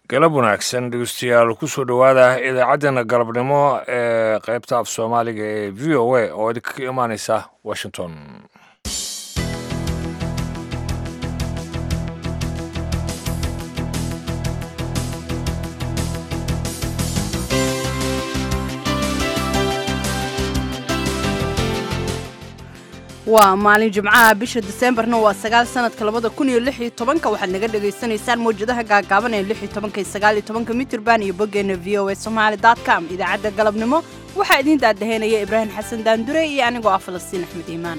galab wanaagsan dhegeystayaal kusoo dhowaada idaacaddeenna galabnimo ee qaybta af soomaaliga ee v o a oo idinka imaaneysa washington waa maalin jimcaha bisha diseembarna waa sagaal sanadka labada kun iyo lix iyo tobanka waxaad naga dhagaysanaysaan mawjadaha gaagaaban ee lix iyo tobanka iyo sagaal iyo tobanka mitirban iyo boggeena v o a somaali dot com idaacadda galabnimo waxaa idiin daadaheynaya ibraahim xasan daandure iyo anigoo ah falastiin axmed iimaan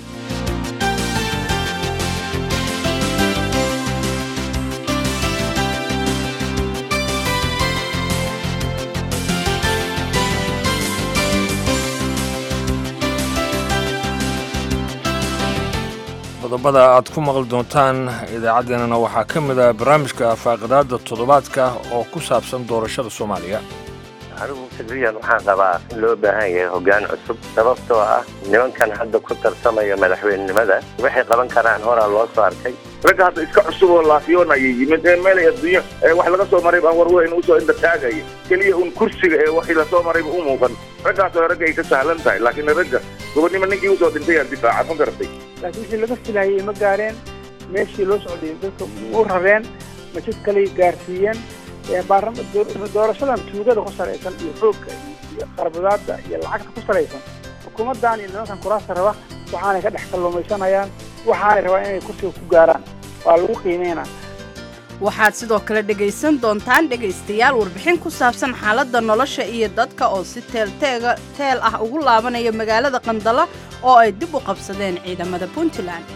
qodobada aad ku maqli doontaan idaacaddeenana waxaa ka mid ah barnaamijka faaqidaada toddobaadka oo ku saabsan doorashada soomaaliya anigu fikriyan waxaan qabaa in loo baahan yahay hoggaan cusub sababtoo ah nimankan hadda ku tartamaya madaxweynenimada waxay qaban karaan horaa loo soo arkay ragga hadda iska cusub oo laafiyoonaya yimid ee meelay adduunyo ee wax laga soo maray baan warweyn usoo indha taagaya keliya un kursiga ee waxii lasoo marayba u muuqan raggaas oo ragga ay ka sahlan tahay laakiin ragga gobonnimo ninkii usoo dhintay aa difaaca ma garatay laakiin wixii laga filayay ma gaareen meeshii loo socday dadka u rareen majid kaley gaarsiiyeen doorashadan tuugada ku salaysan iyo xoogga iyo qarbadaada iyo lacagta ku salaysan xukuumaddan iyo nimankan kuraasta raba waxaanay ka dhex kalluumaysanayaan waxaanay rabaa inay kursiga ku gaaraan waa lagu qiimeynaa waxaad sidoo kale dhegaysan doontaan dhegaystayaal warbixin ku saabsan xaaladda nolosha iyo dadka oo si teelteega teel ah ugu laabanaya magaalada qandala oo ay dib u qabsadeen ciidamada puntland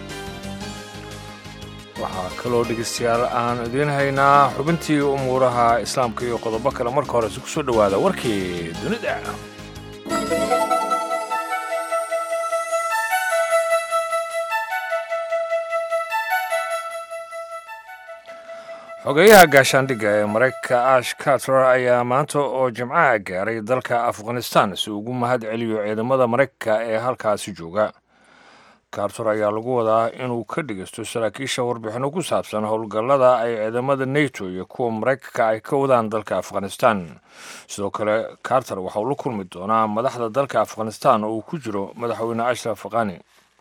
waxaa kaloo dhegeystayaal aan idiin haynaa xubintii umuuraha islaamka iyo qodobo kale marka horese kusoo dhowaada warkii dunida xogeyaha gaashaandhigga ee maraykanka ash carter ayaa maanta oo jimcaha gaaray dalka afghanistan si ugu mahad celiyo ciidamada maraykanka ee halkaasi jooga carter ayaa lagu wadaa inuu ka dhegeysto saraakiisha warbixinno ku saabsan howlgallada ay ciidamada neto iyo kuwa maraykanka ay ka wadaan dalka afghanistan sidoo kale carter waxauu la kulmi doonaa madaxda dalka afghanistan oo uu ku jiro madaxweyne ashraf qani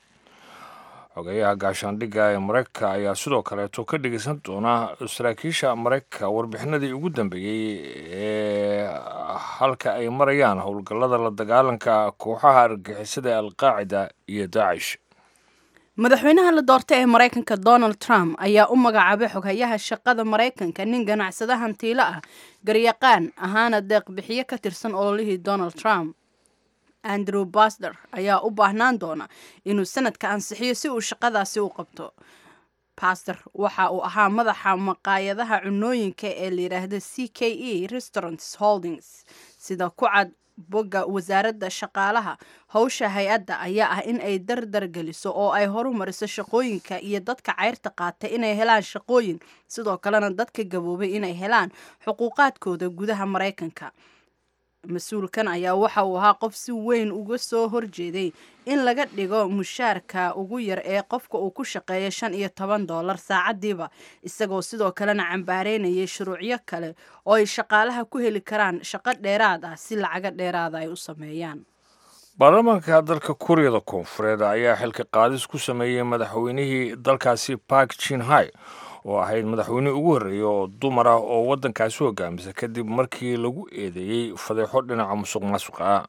xogeyaha gaashaandhigga ee maraykanka ayaa sidoo kaleeto ka dhegeysan doona saraakiisha maraykanka warbixinadii ugu dambeeyey ee halka ay marayaan howlgallada la dagaalanka kooxaha argagixisada alqaacida iyo daacish madaxweynaha la doortay ee maraykanka donald trump ayaa u magacaabay xoghayaha shaqada maraykanka nin ganacsada hantiilo ah garyaqaan ahaana deeqbixiyo ka tirsan ololihii donald trump andrew basder ayaa u baahnaan doona inuu sanadka ansixiyo si uu shaqadaasi u qabto baster waxa uu ahaa madaxa maqaayadaha cunooyinka ee layidhaahda c k e restaurants holdings sida ku cad bogga wasaaradda shaqaalaha howsha hay-adda ayaa ah in ay dardar geliso oo ay horumariso shaqooyinka iyo dadka cayrta qaatay inay helaan shaqooyin sidoo kalena dadka gaboobay inay helaan xuquuqaadkooda gudaha maraykanka mas-uulkan ayaa waxa uu ahaa qof si weyn uga soo horjeeday in laga dhigo mushaarka ugu yar ee qofka uu ku shaqeeya shan iyo toban doolar saacadiiba isagoo sidoo kalena cambaareynayay shuruucyo kale oo ay shaqaalaha ku heli karaan shaqo dheeraad ah si lacago dheeraada ay u sameeyaan baarlamaanka dalka kuuriyada koonfureed ayaa xilka qaadis ku sameeyey madaxweynihii dalkaasi park jinhai oo ahayd madaxweynihii ugu horreeyey oo dumar ah oo waddankaasi hogaamisa kadib markii lagu eedeeyey fadeexo dhinaca musuq maasuqa ah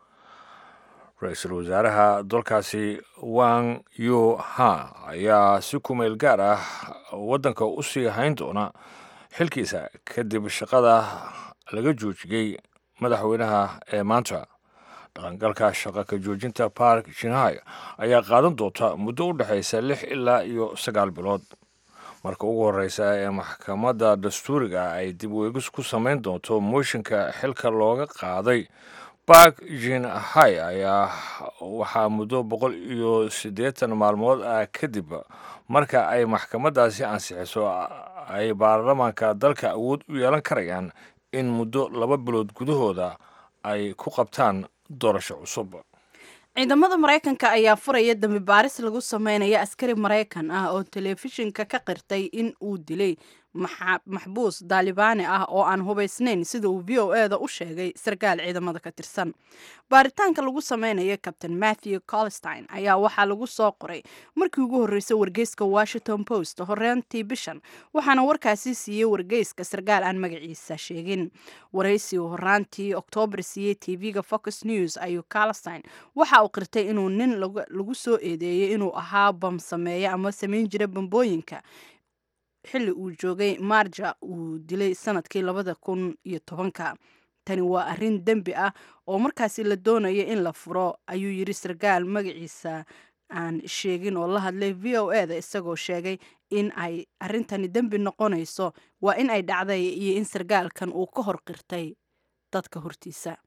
ra-iisul wasaaraha dalkaasi wang yo ha ayaa si kumeel gaar ah waddanka u sii hayn doona xilkiisa kadib shaqada laga joojiyey madaxweynaha ee maanta dhaqangalka shaqa ka joojinta park jinhai ayaa qaadan doonta muddo u dhexaysa lix ilaa iyo sagaal bilood marka ugu horeysa ee maxkamadda dastuuriga ay dib weegis ku samayn doonto mooshinka xilka looga qaaday bark jinhai ayaa waxaa muddo boqol iyo siddeetan maalmood ah kadib marka ay maxkamaddaasi ansixiso ay baarlamaanka dalka awood u yeelan karayaan in muddo laba bilood gudahooda ay ku qabtaan doorasho cusub ciidamada maraykanka ayaa furaya dambi baaris lagu sameynaya askari maraykan ah oo telefishinka ka qirtay in uu dilay maxbuus daalibaani ah oo aan hubaysnayn sida uu v o e da u sheegay sarkaal ciidamada ka tirsan baaritaanka lagu sameynaya kabtain matthew colstein ayaa waxaa lagu soo qoray markii ugu horreysay wargeyska washington post horeentii bishan waxaana warkaasi siiyey wargeyska sarkaal aan magaciisa sheegin waraysi uu horaantii oktoobar siiyey tv-ga fox news ayuu colstein waxa uu qirtay inuu nin lagu soo eedeeyey inuu ahaa bam sameeya ama samayn jira bambooyinka xilli uu joogay marja uu dilay sanadkii labada kun iyo tobanka tani waa arrin dembi ah oo markaasi la doonaya in la furo ayuu yidhi sarkaal magaciisa aan sheegin oo la hadlay v o e da isagoo sheegay in ay arrintani dembi noqonayso waa in ay dhacday iyo in sarkaalkan uu ka hor qirtay dadka hortiisa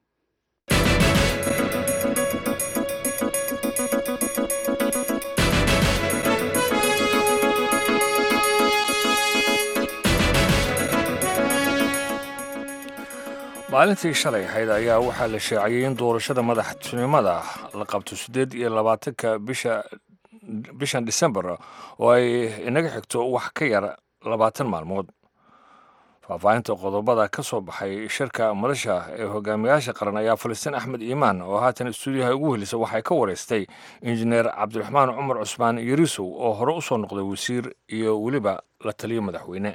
maalintii shalay ahayd ayaa waxaa la shaaciyey in doorashada madaxtinimada la qabto siddeed iyo labaatanka bisha bishan disembar oo ay inaga xigto wax ka yar labaatan maalmood faahfaahinta qodobada ka soo baxay shirka madasha ee hogaamiyaasha qaran ayaa falistiin axmed iimaan oo haatan stuudiyaha ugu helisa waxay ka wareystay injineer cabdiraxmaan cumar cusmaan yarisow oo hore usoo noqday wasiir iyo weliba la taliyo madaxweyne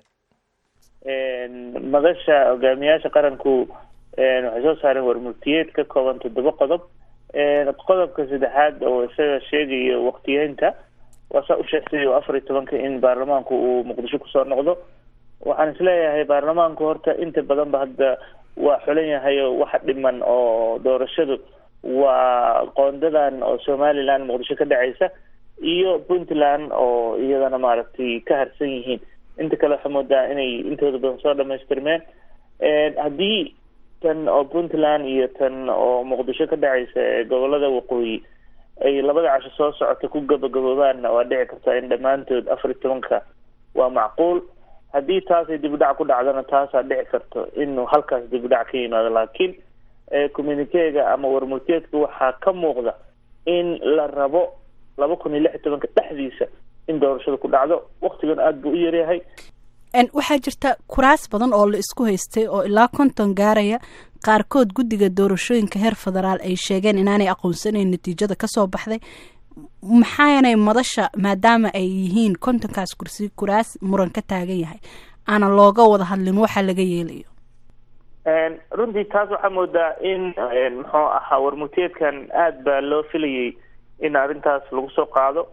madasha hogaamiyaasha qaranku waxay soo saareen warmurtiyeed ka kooban toddoba qodob qodobka saddexaad oo isaga sheegayo waktiyeynta waa saa u sheegtay oo afar iyo tobanka in baarlamaanku uu muqdisho kusoo noqdo waxaan isleeyahay baarlamaanku horta inta badanba hadda waa xulan yahay oo waxa dhiman oo doorashadu waa qoondadan oo somaliland muqdisho ka dhacaysa iyo puntland oo iyadana maaragtay ka harsan yihiin inta kale waxaa moodaa inay intooda badan soo dhamaystirmeen haddii tan oo puntland iyo tan oo muqdisho ka dhacaysa ee gobolada waqooyi ay labada casho soo socota ku gabagaboobaanna waa dhici karta in dhammaantood afar iyo tobanka waa macquul haddii taasay dib u dhac ku dhacdana taasaa dhici karto inuu halkaas dib u dhac ka yimaado laakiin communikeega ama warmurteedka waxaa ka muuqda in la rabo laba kun iyo lix iyo tobanka dhexdiisa in doorashada ku dhacdo waktigan aada buu u yaryahay waxaa jirta kuraas badan oo la isku haystay oo ilaa konton gaaraya qaarkood guddiga doorashooyinka heer federaal ay sheegeen inaanay aqoonsanayn natiijada kasoo baxday maxaanay madasha maadaama ay yihiin kontonkaas kursi kuraas muran ka taagan yahay aana looga wada hadlin waxa laga yeelayo runtii taas waxaa moodaa in muxuu ahaa warmurteedkan aada baa loo filayay in arrintaas lagu soo qaado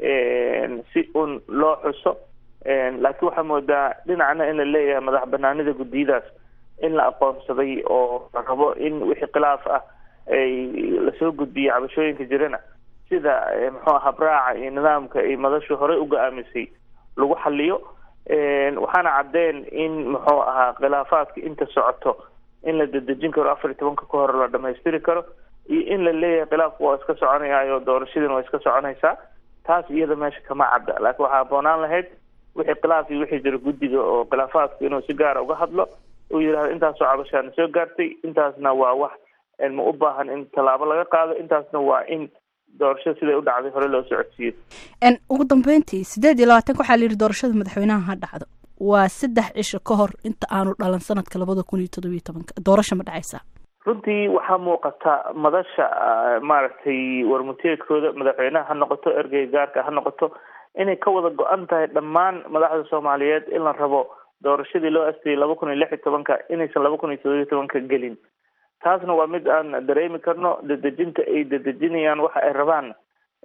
si un loo xuso laakiin waxaa moodaa dhinacna in la leeyahay madax banaanida guddiyadaas in la aqoonsaday oo la rabo in wixii khilaaf ah ay lasoo gudbiyay cabashooyinka jirana sida muxuu aha habraaca iyo nidaamka ay madashu horey u go-aamisay lagu xaliyo waxaana caddeen in muxuu ahaa khilaafaadka inta socoto in la dedejin karo afar iyo tobanka ka hor la dhamaystiri karo iyo in la leeyahay khilaafku waa iska soconayaayo doorashadiina waa iska soconaysaa taas iyada meesha kama cadda laakiin waxaa aboonaan lahayd wixii khilaaf iyo wixii jira guddiga oo khilaafaadku inuu si gaara uga hadlo uu yidhahdo intaasoo cabashaana soo gaartay intaasna waa wax ma u baahan in tallaabo laga qaado intaasna waa in doorashada siday u dhacday hore loo socodsiiyo ugu dambeyntii sideed iyo labaatanka waxaa la yidhi doorashada madaxweynaha ha dhacdo waa saddex cisho ka hor inta aanu dhalan sanadka labada kun iyo toddobiyo tobanka doorasho ma dhacaysaa runtii waxaa muuqata madasha maaragtay warmuteedkooda madaxweynaha ha noqoto ergey gaarka ha noqoto inay ka wada go-an tahay dhammaan madaxda soomaaliyeed in la rabo doorashadii loo astayay laba kun iyo lix iyo tobanka inaysan laba kun iyo toddobiyo tobanka gelin taasna waa mid aan dareemi karno dedejinta ay dedejinayaan waxa ay rabaan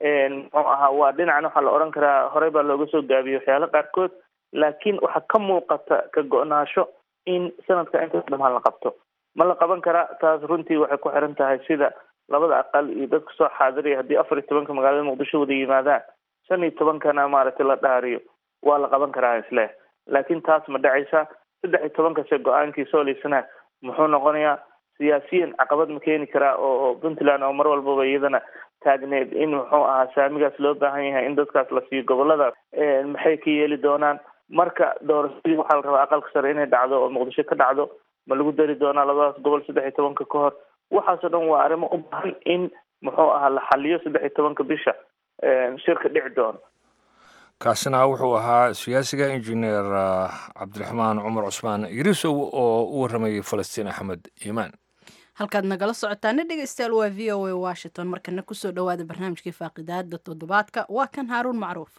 muxuu ahaa waa dhinacna waxaa la odhan karaa horey baa looga soo gaabiyey waxyaala qaarkood laakiin waxaa ka muuqata ka go-naasho in sanadka intaas dhamaan la qabto ma la qaban karaa taas runtii waxay ku xiran tahay sida labada aqal iyo dadka soo xaadiraya haddii afar iyo tobanka magaalada muqdisho wada yimaadaan shan iyo tobankana maaragtay la dhaariyo waa la qaban karaa isle laakiin taas ma dhacaysa saddex iyo tobankase go-aankii sooliysana muxuu noqonayaa siyaasiyan caqabad ma keeni karaa oo puntland oo mar walbaba iyadana taagneed in muxuu ahaa saamigaas loo baahan yahay in dadkaas la siiyo goboladaas maxay ka yeeli doonaan marka doorashadii waxaa la rabaa aqalka sare inay dhacdo oo muqdisho ka dhacdo ma lagu dari doonaa labadaas gobol saddex iyo tobanka ka hor waxaasoo dhan waa arrimo u baahan in muxuu ahaa la xaliyo saddex iyo tobanka bisha shirka dhici doono kaasina wuxuu ahaa siyaasiga injineer cabdiraxmaan cumar cusmaan yirisow oo u warramayay falastiin axmed iimaan halkaad nagala socotaana dhegeystayaal waa v o a washington markana kusoo dhowaada barnaamijkii faaqidaada toddobaadka waa kan haaruun macruuf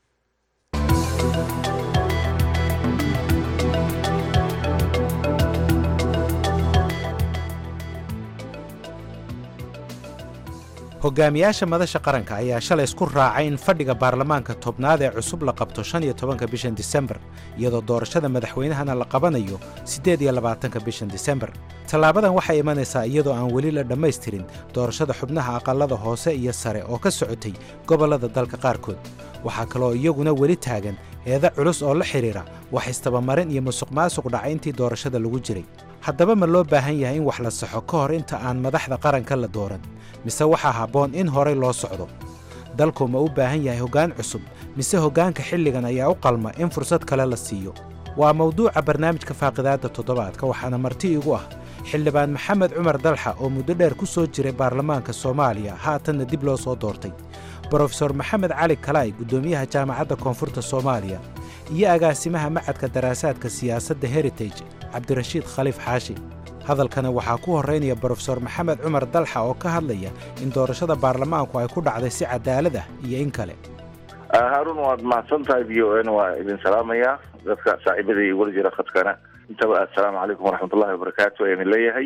hogaamiyaasha madasha qaranka ayaa shalay isku raacay in fadhiga baarlamaanka tobnaad ee cusub la qabto shan iyo tobanka bishan disembar iyadoo doorashada madaxweynahana la qabanayo siddeed iyo labaatanka bishan disembar tallaabadan waxay imanaysaa iyadoo aan weli la dhammaystirin doorashada xubnaha aqallada hoose iyo sare oo ka socotay gobollada dalka qaarkood waxaa kaloo iyaguna weli taagan eeda culus oo la xidhiira wax istabamarin iyo musuqmaasuq dhacay intii doorashada lagu jiray haddaba ma loo baahan yahay in wax la saxo ka hor inta aan madaxda qaranka la dooran mise waxaa habboon in horay loo socdo dalku ma u baahan yahay hoggaan cusub mise hoggaanka xilligan ayaa u qalma in fursad kale la siiyo waa mawduuca barnaamijka faaqidaadda toddobaadka waxaana marti igu ah xildhibaan maxamed cumar dalxa oo muddo dheer ku soo jiray baarlamaanka soomaaliya haatanna dib loo soo doortay brofesor maxamed cali kalaay guddoomiyaha jaamacadda koonfurta soomaaliya iyo agaasimaha macadka daraasaadka siyaasadda heritage cabdirashiid khaliif xaashi hadalkana waxaa ku horraynaya brofesor maxamed cumar dalxa oo ka hadlaya in doorashada baarlamaanku ay ku dhacday si cadaalad ah iyo in kale haarun waad mahadsan tahay v o n waa idin salaamayaa dadka saaxiibada iyo weli jira khadkana intaba assalaamu calaykum waraxmatullahi wabarakaatu ayaan leeyahay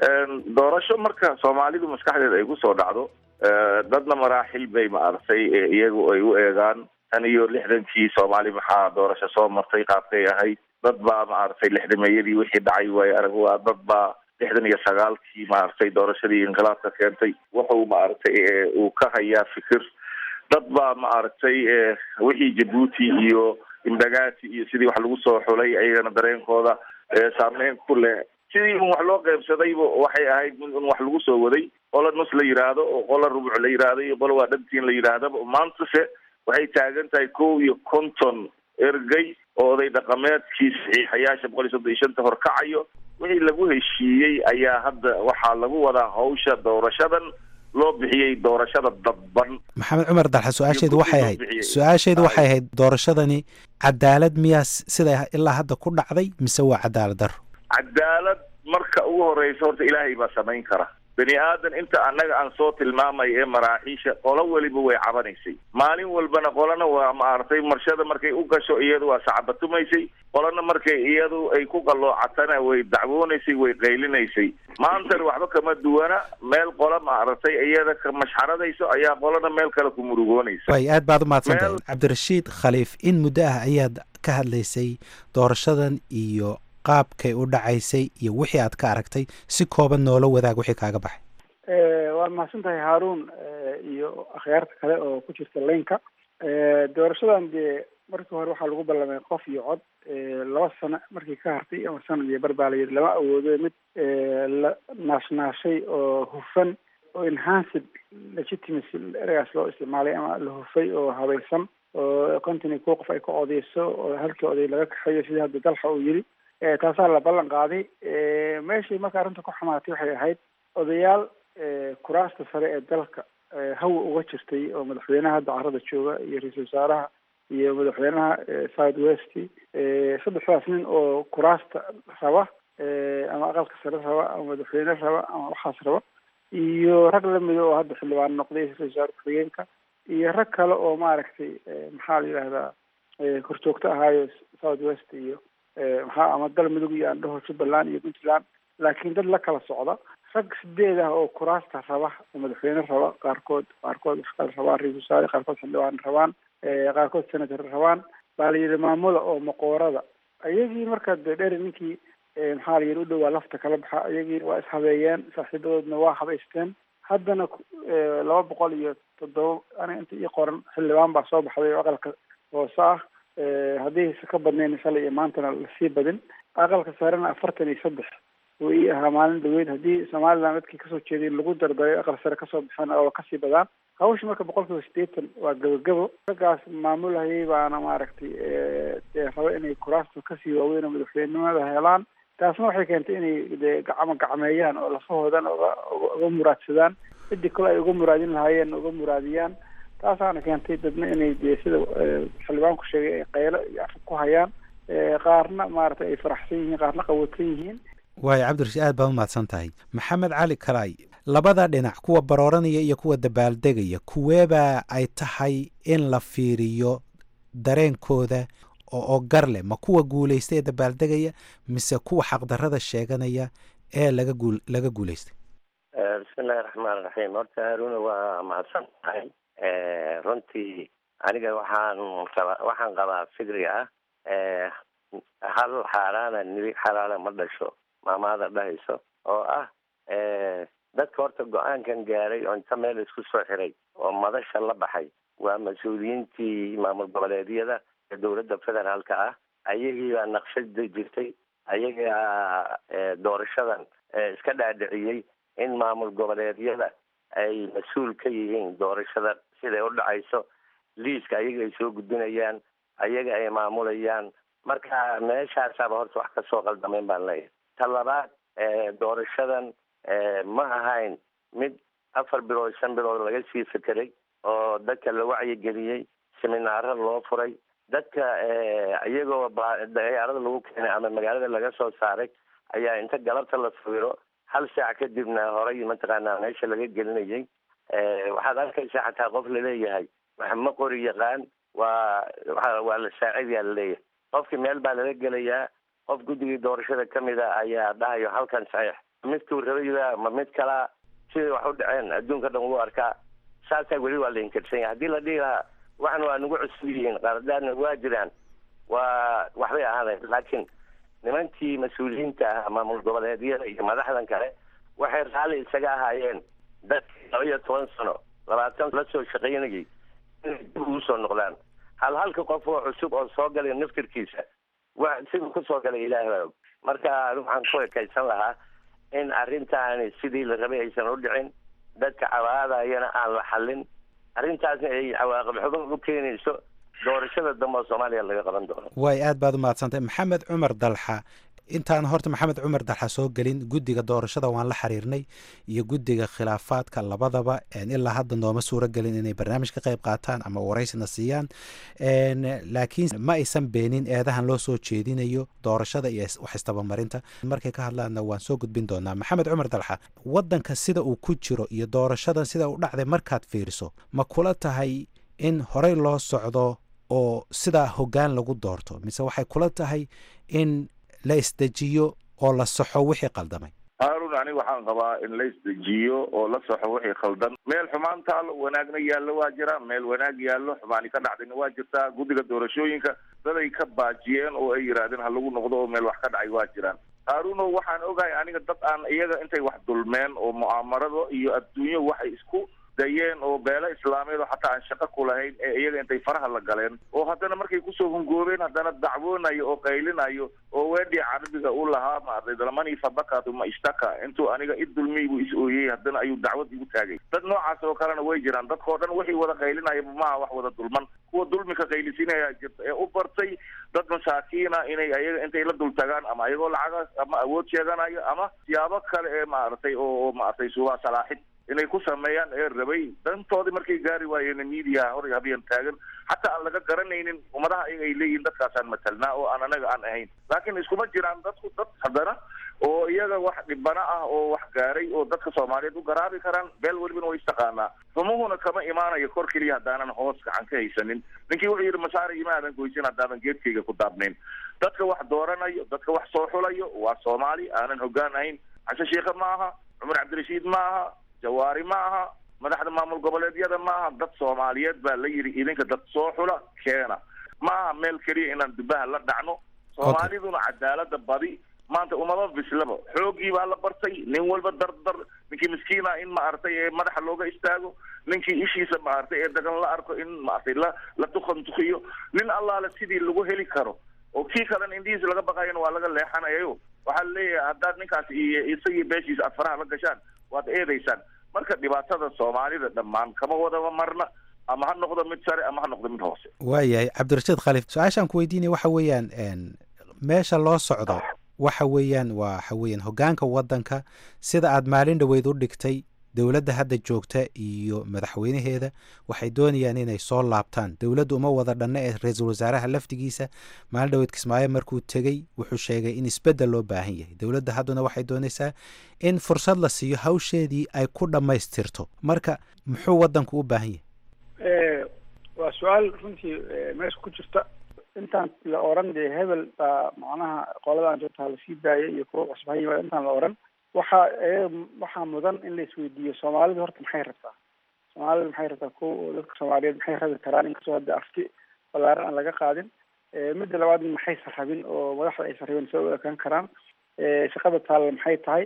doorasho marka soomaalidu maskaxdeeda ay ku soo dhacdo dadna maraaxil bay maaragtay iyagu ay u eegaan tan iyo lixdankii soomaali maxaa doorasho soo martay qaabkay ahayd dad baa maaragtay lixdameeyadii wixii dhacay waayo arag waa dad baa lixdan iyo sagaalkii maaragtay doorashadii inqilaabka keentay wuxuu maaragtay uu ka hayaa fikir dad baa maaragtay wixii jabuuti iyo imbagaati iyo sidii wax lagu soo xulay ayagana dareenkooda saameyn ku leh sidii un wax loo qeybsadayba waxay ahayd mid un wax lagu soo waday qola nus la yidhaahdo oo qola rubuc la yidhaahdo iyo qola waa dhantiin la yidhaahdaba maantase waxay taagan tahay kow iyo konton ergey oo oday dhaqameedkii saxiixayaasha boqol iyo soddon iyo shanta horkacayo wixii lagu heshiiyey ayaa hadda waxaa lagu wadaa hawsha doorashadan loo bixiyey doorashada dadban maxamed cumar dalxa su-aashaydu waxay ahayd su-aashaydu waxay ahayd doorashadani cadaalad miyaa sida ilaa hadda ku dhacday mise waa cadaalad daro cadaalad marka ugu horeysa horta ilaahay baa samayn kara bani aadan inta annaga aan soo tilmaamay ee maraaxiisha qolo weliba way cabanaysay maalin walbana qolana waa maaragtay marshada markay u gasho iyadu waa sacbatumaysay qolana markay iyadu ay ku qalloocatana way dacwoonaysay way qaylinaysay maantana waxba kama duwana meel qola maaragtay iyada ka mashxaradayso ayaa qolana meel kale ku murugoonaysa way aad baad u mahadsantahay cabdirashiid khaliif in muddo ah ayaad ka hadlaysay doorashadan iyo qaabkay u dhacaysay iyo wixii aad ka aragtay si kooban noola wadaag wixii kaaga baxay waad mahadsan tahay haaruun iyo akhyaarta kale oo ku jirta laynka doorashadan dee markii hore waxaa lagu ballamay qof iyo cod laba sano markii ka hartay ama sanad iyo barbaalayad lama awoodo mid la naashnaashay oo hufan oo enhanced legitimacy eragaas loo isticmaalay ama la hufay oo habaysan oo konton iyo kow qof ay ka odeyso oo halkii oday laga kaxeeyo sidii hadda dalxa uu yiri taasaa la ballan qaaday meeshii marka arrinta ku xumaatay waxay ahayd odayaal kuraasta sare ee dalka hawa uga jirtay oo madaxweynaha hadda carada jooga iyo ra-iisul wasaaraha iyo madaxweynaha south west saddexdaas nin oo kuraasta raba ama aqalka sare raba ama madaxweyne raba ama waxaas raba iyo rag lamida oo hadda xildhibaan noqday ra-isul wasaare ku-xigeenka iyo rag kale oo maaragtay maxaa la yidhahdaa korjoogto ahaayo south west iyo maxaa ama dal midug iyo andhaho jubbaland iyo puntland laakiin dad la kala socda rag sideed ah oo kuraasta raba oo madaxweyne raba qaarkood qaarkood wax kale rabaan ra-isul wasaare qaarkood xildhibaan rabaan qaarkood senator rabaan baa la yidhi maamula oo maqoorada iyagii marka de dheer ninkii maxaa la yidhi u dhowaa lafta kala baxa iyagii waa ishabeeyeen saaxiibadoodna waa habaysteen haddana laba boqol iyo toddoba aniga inta ii qoran xildhibaan baa soo baxday oo aqalka hoose ah haddaysa ka badnayn shalay iyo maantana lasii badin aqalka sarena afartan iyo saddex uu ii ahaa maalin dhaweyd haddii somaliland dadkii kasoo jeeday lagu dardaray aqal sare kasoo baxeen oo kasii badaan hawsha marka boqol kiiba sideetan waa gabagabo raggaas maamulhayay baana maaragtay dee raba inay kuraasta kasii waaweyn oo madaxweynenimada helaan taasna waxay keentay inay de gacmo gacmeeyaan oo lafahoodan oga uga muraadsadaan cidii kale ay uga muraadin lahaayeen uga muraadiyaan taasaana keentay dadna inay dee sida xildhibaanku sheegay ay qaylo iyo afka ku hayaan qaarna maaragtay ay faraxsan yihiin qaarna qawatan yihiin waayo cabdirashiid aad baad umahadsan tahay maxamed cali kalaay labada dhinac kuwa barooranaya iyo kuwa dabaaldegaya kuweebaa ay tahay in la fiiriyo dareenkooda oo gar leh ma kuwa guulaystay ee dabaaldegaya mise kuwa xaqdarrada sheeganaya ee laga guul laga guulaystay bismillahi raxmaan raxiim horta haaruna waa mahadsan tahay runtii aniga waxaan qaba waxaan qabaa fikri ah hal xaaraana nibi xalaala ma dhasho maamaada dhahayso oo ah dadka horta go-aankan gaaray oo inta meel isku soo xiray oo madasha la baxay waa mas-uuliyiintii maamul goboleedyada ee dowladda federaalka ah ayagii baa naqshada jirtay ayagaa doorashadan iska dhaadhiciyey in maamul goboleedyada ay mas-uul ka yihiin doorashada siday u dhacayso liiska ayaga ay soo gudbinayaan ayaga ay maamulayaan marka meeshaasaaba horta wax kasoo qaldamayn baan leeyahay ta labaad doorashadan ma ahayn mid afar bilood shan bilood laga sii fekeray oo dadka la wacyigeliyey seminaaro loo furay dadka iyagoo dayaarada lagu keenay ama magaalada laga soo saaray ayaa inta galabta la sawiro hal saac kadibna horay mataqaanaa meesha laga gelinayay waxaad arkaysaa xataa qof laleeyahay wax ma qori yaqaan waa waa waa la saacidayaa laleeyahay qofkii meel baa lala gelayaa qof guddigii doorashada kamid a ayaa dhahayo halkan saxiix midkuu rabayba ma mid kalaa siday wax u dhaceen adduunka dhan wuu arkaa saasaa weli waa la inkirsan yahay haddii la dhihi lahaa waxan waa nagu cusub yihiin qaradaadna waa jiraan waa waxbay ahaadayn laakiin nimankii mas-uuliyiinta ah maamul goboleedyada iyo madaxdan kale waxay raalli isaga ahaayeen dadkii laba iyo toban sano labaatan la soo shaqaynayay inay dib ugu soo noqdaan hal halka qof oo cusub oo soo galay naftirkiisa wa siduu kusoo galay ilaahi baa og marka waxaan ku ekaysan lahaa in arrintaani sidii la rabay aysan u dhicin dadka cawaadayana aan la xallin arrintaasna ay cawaaqib xuban u keenayso doorashada dambe oo soomaaliya laga qaban doono waay aad baad u mahadsantahay maxamed cumar dalxa intaan horta maxamed cumar dalxa soo gelin guddiga doorashada waan la xiriirnay iyo guddiga khilaafaadka labadaba ilaa hadda nooma suuro gelin inay barnaamij ka qayb qaataan ama waraysina siiyaan laakiin ma aysan beenin eedahan loo soo jeedinayo doorashada iyo wax istabamarinta markay ka hadlaanna waan soo gudbin doonaa maxamed cumar dalxa wadanka sida uu ku jiro iyo doorashadan sida u dhacday markaad fiiriso ma kula tahay in horey loo socdo oo sidaa hoggaan lagu doorto mise waxay kula tahay in la isdejiyo oo la saxo wixii qaldamay haarun aniga waxaan qabaa in la isdejiyo oo la saxo wixii khaldan meel xumaan taalo wanaagna yaallo waa jira meel wanaag yaallo xumaani ka dhacdayna waa jirtaa guddiga doorashooyinka daday ka baajiyeen oo ay yidhaahdeen ha lagu noqdo oo meel wax ka dhacay waa jiraan haaruno waxaan ogahay aniga dad aan iyaga intay wax dulmeen oo mu'aamarado iyo adduunyo waxay isku dayeen oo beelo islaameed oo xataa aan shaqo ku lahayn ee iyaga intay faraha la galeen oo haddana markay kusoo hungoobeen haddana dacwoonayo oo qaylinayo oo weedhii carabiga u lahaa maartay dalamani fadakatu ma ishtaka intuu aniga i dulmiyey buu is ooyey haddana ayuu dacwad igu taagay dad noocaas oo kalena way jiraan dadkao dhan wixii wada qaylinaya maaha wax wada dulman kuwa dulmika qaylisinaya jirta ee u bartay dad masaakiina inay ayaga intay la dul tagaan ama ayagoo lacaga ama awood sheeganayo ama siyaabo kale ee maaragtay oo maaragtay suubaa salaaxid inay ku sameeyaan ee rabay dantoodii markay gaari waayeen media hor habeen taagan xataa aan laga garanaynin ummadaha ayaga ay leeyihiin dadkaasaan matalnaa oo aan anaga aan ahayn laakiin iskuma jiraan dadku dad haddana oo iyaga wax dhibana ah oo wax gaaray oo dadka soomaaliyeed u garaabi karaan beel welibana way istaqaanaa rumuhuna kama imaanayo kor keliya haddaanan hoos gacan ka haysanin ninkii wuxuu yidhi masaare imaadan goysin haddaadan geedkayga ku daabnayn dadka wax dooranayo dadka wax soo xulayo waa soomaali aanan hoggaan ahayn cashe sheikhe ma aha cumar cabdirashiid ma aha jawaari ma aha madaxda maamul goboleedyada ma aha dad soomaaliyeed baa la yidhi idinka dad soo xula keena ma aha meel keliya inaan dubaha la dhacno soomaaliduna cadaalada badi maanta umaba bislaba xoogii baa la bartay nin walba dardar ninkii miskiina in maaragtay ee madaxa looga istaago ninkii ishiisa maaragtay ee dagan la arko in maaragtay la la tukantukiyo nin allaale sidii lagu heli karo oo kii kalena indhihiisa laga baqayana waa laga leexanayayo waxaa laleeyahay haddaad ninkaas iyo isagii beeshiisa aad faraha la gashaan waad eedaysaan marka dhibaatada soomaalida dhammaan kama wadaba marna ama ha noqdo mid sare ama ha noqdo mid hoose waayahay cabdirashiid khaliif su-aashaan ku weydiinaya waxa weeyaan meesha loo socdo waxa weeyaan waxa weeyaan hoggaanka waddanka sida aad maalin dhoweyd u dhigtay dowladda hadda joogta iyo madaxweynaheeda waxay doonayaan inay soo laabtaan dowladdu uma wada dhanna ee ra-iisul wasaaraha laftigiisa maalin dhaweyd kismaayo markuu tegey wuxuu sheegay in isbeddel loo baahan yahay dowladda hadduna waxay doonaysaa in fursad la siiyo hawsheedii ay ku dhammaystirto marka muxuu waddanku u baahan yahay waa su-aal runtii meesha ku jirta intaan la oran dee hebel baa macnaha qoladan joogtaa lasii daayay iyo kuwa cusub ha yimaada intaan la oran waxaa waxaa mudan in la isweydiiyo soomaalidu horta maxay rabtaa soomaalidu maxay rabtaa ko dadka soomaaliyeed maxay rabi karaan inkastoo hadda afti balaaran aan laga qaadin midda labaad maxaysan rabin oo madaxda aysan rabin soo u ekaan karaan shaqada taalla maxay tahay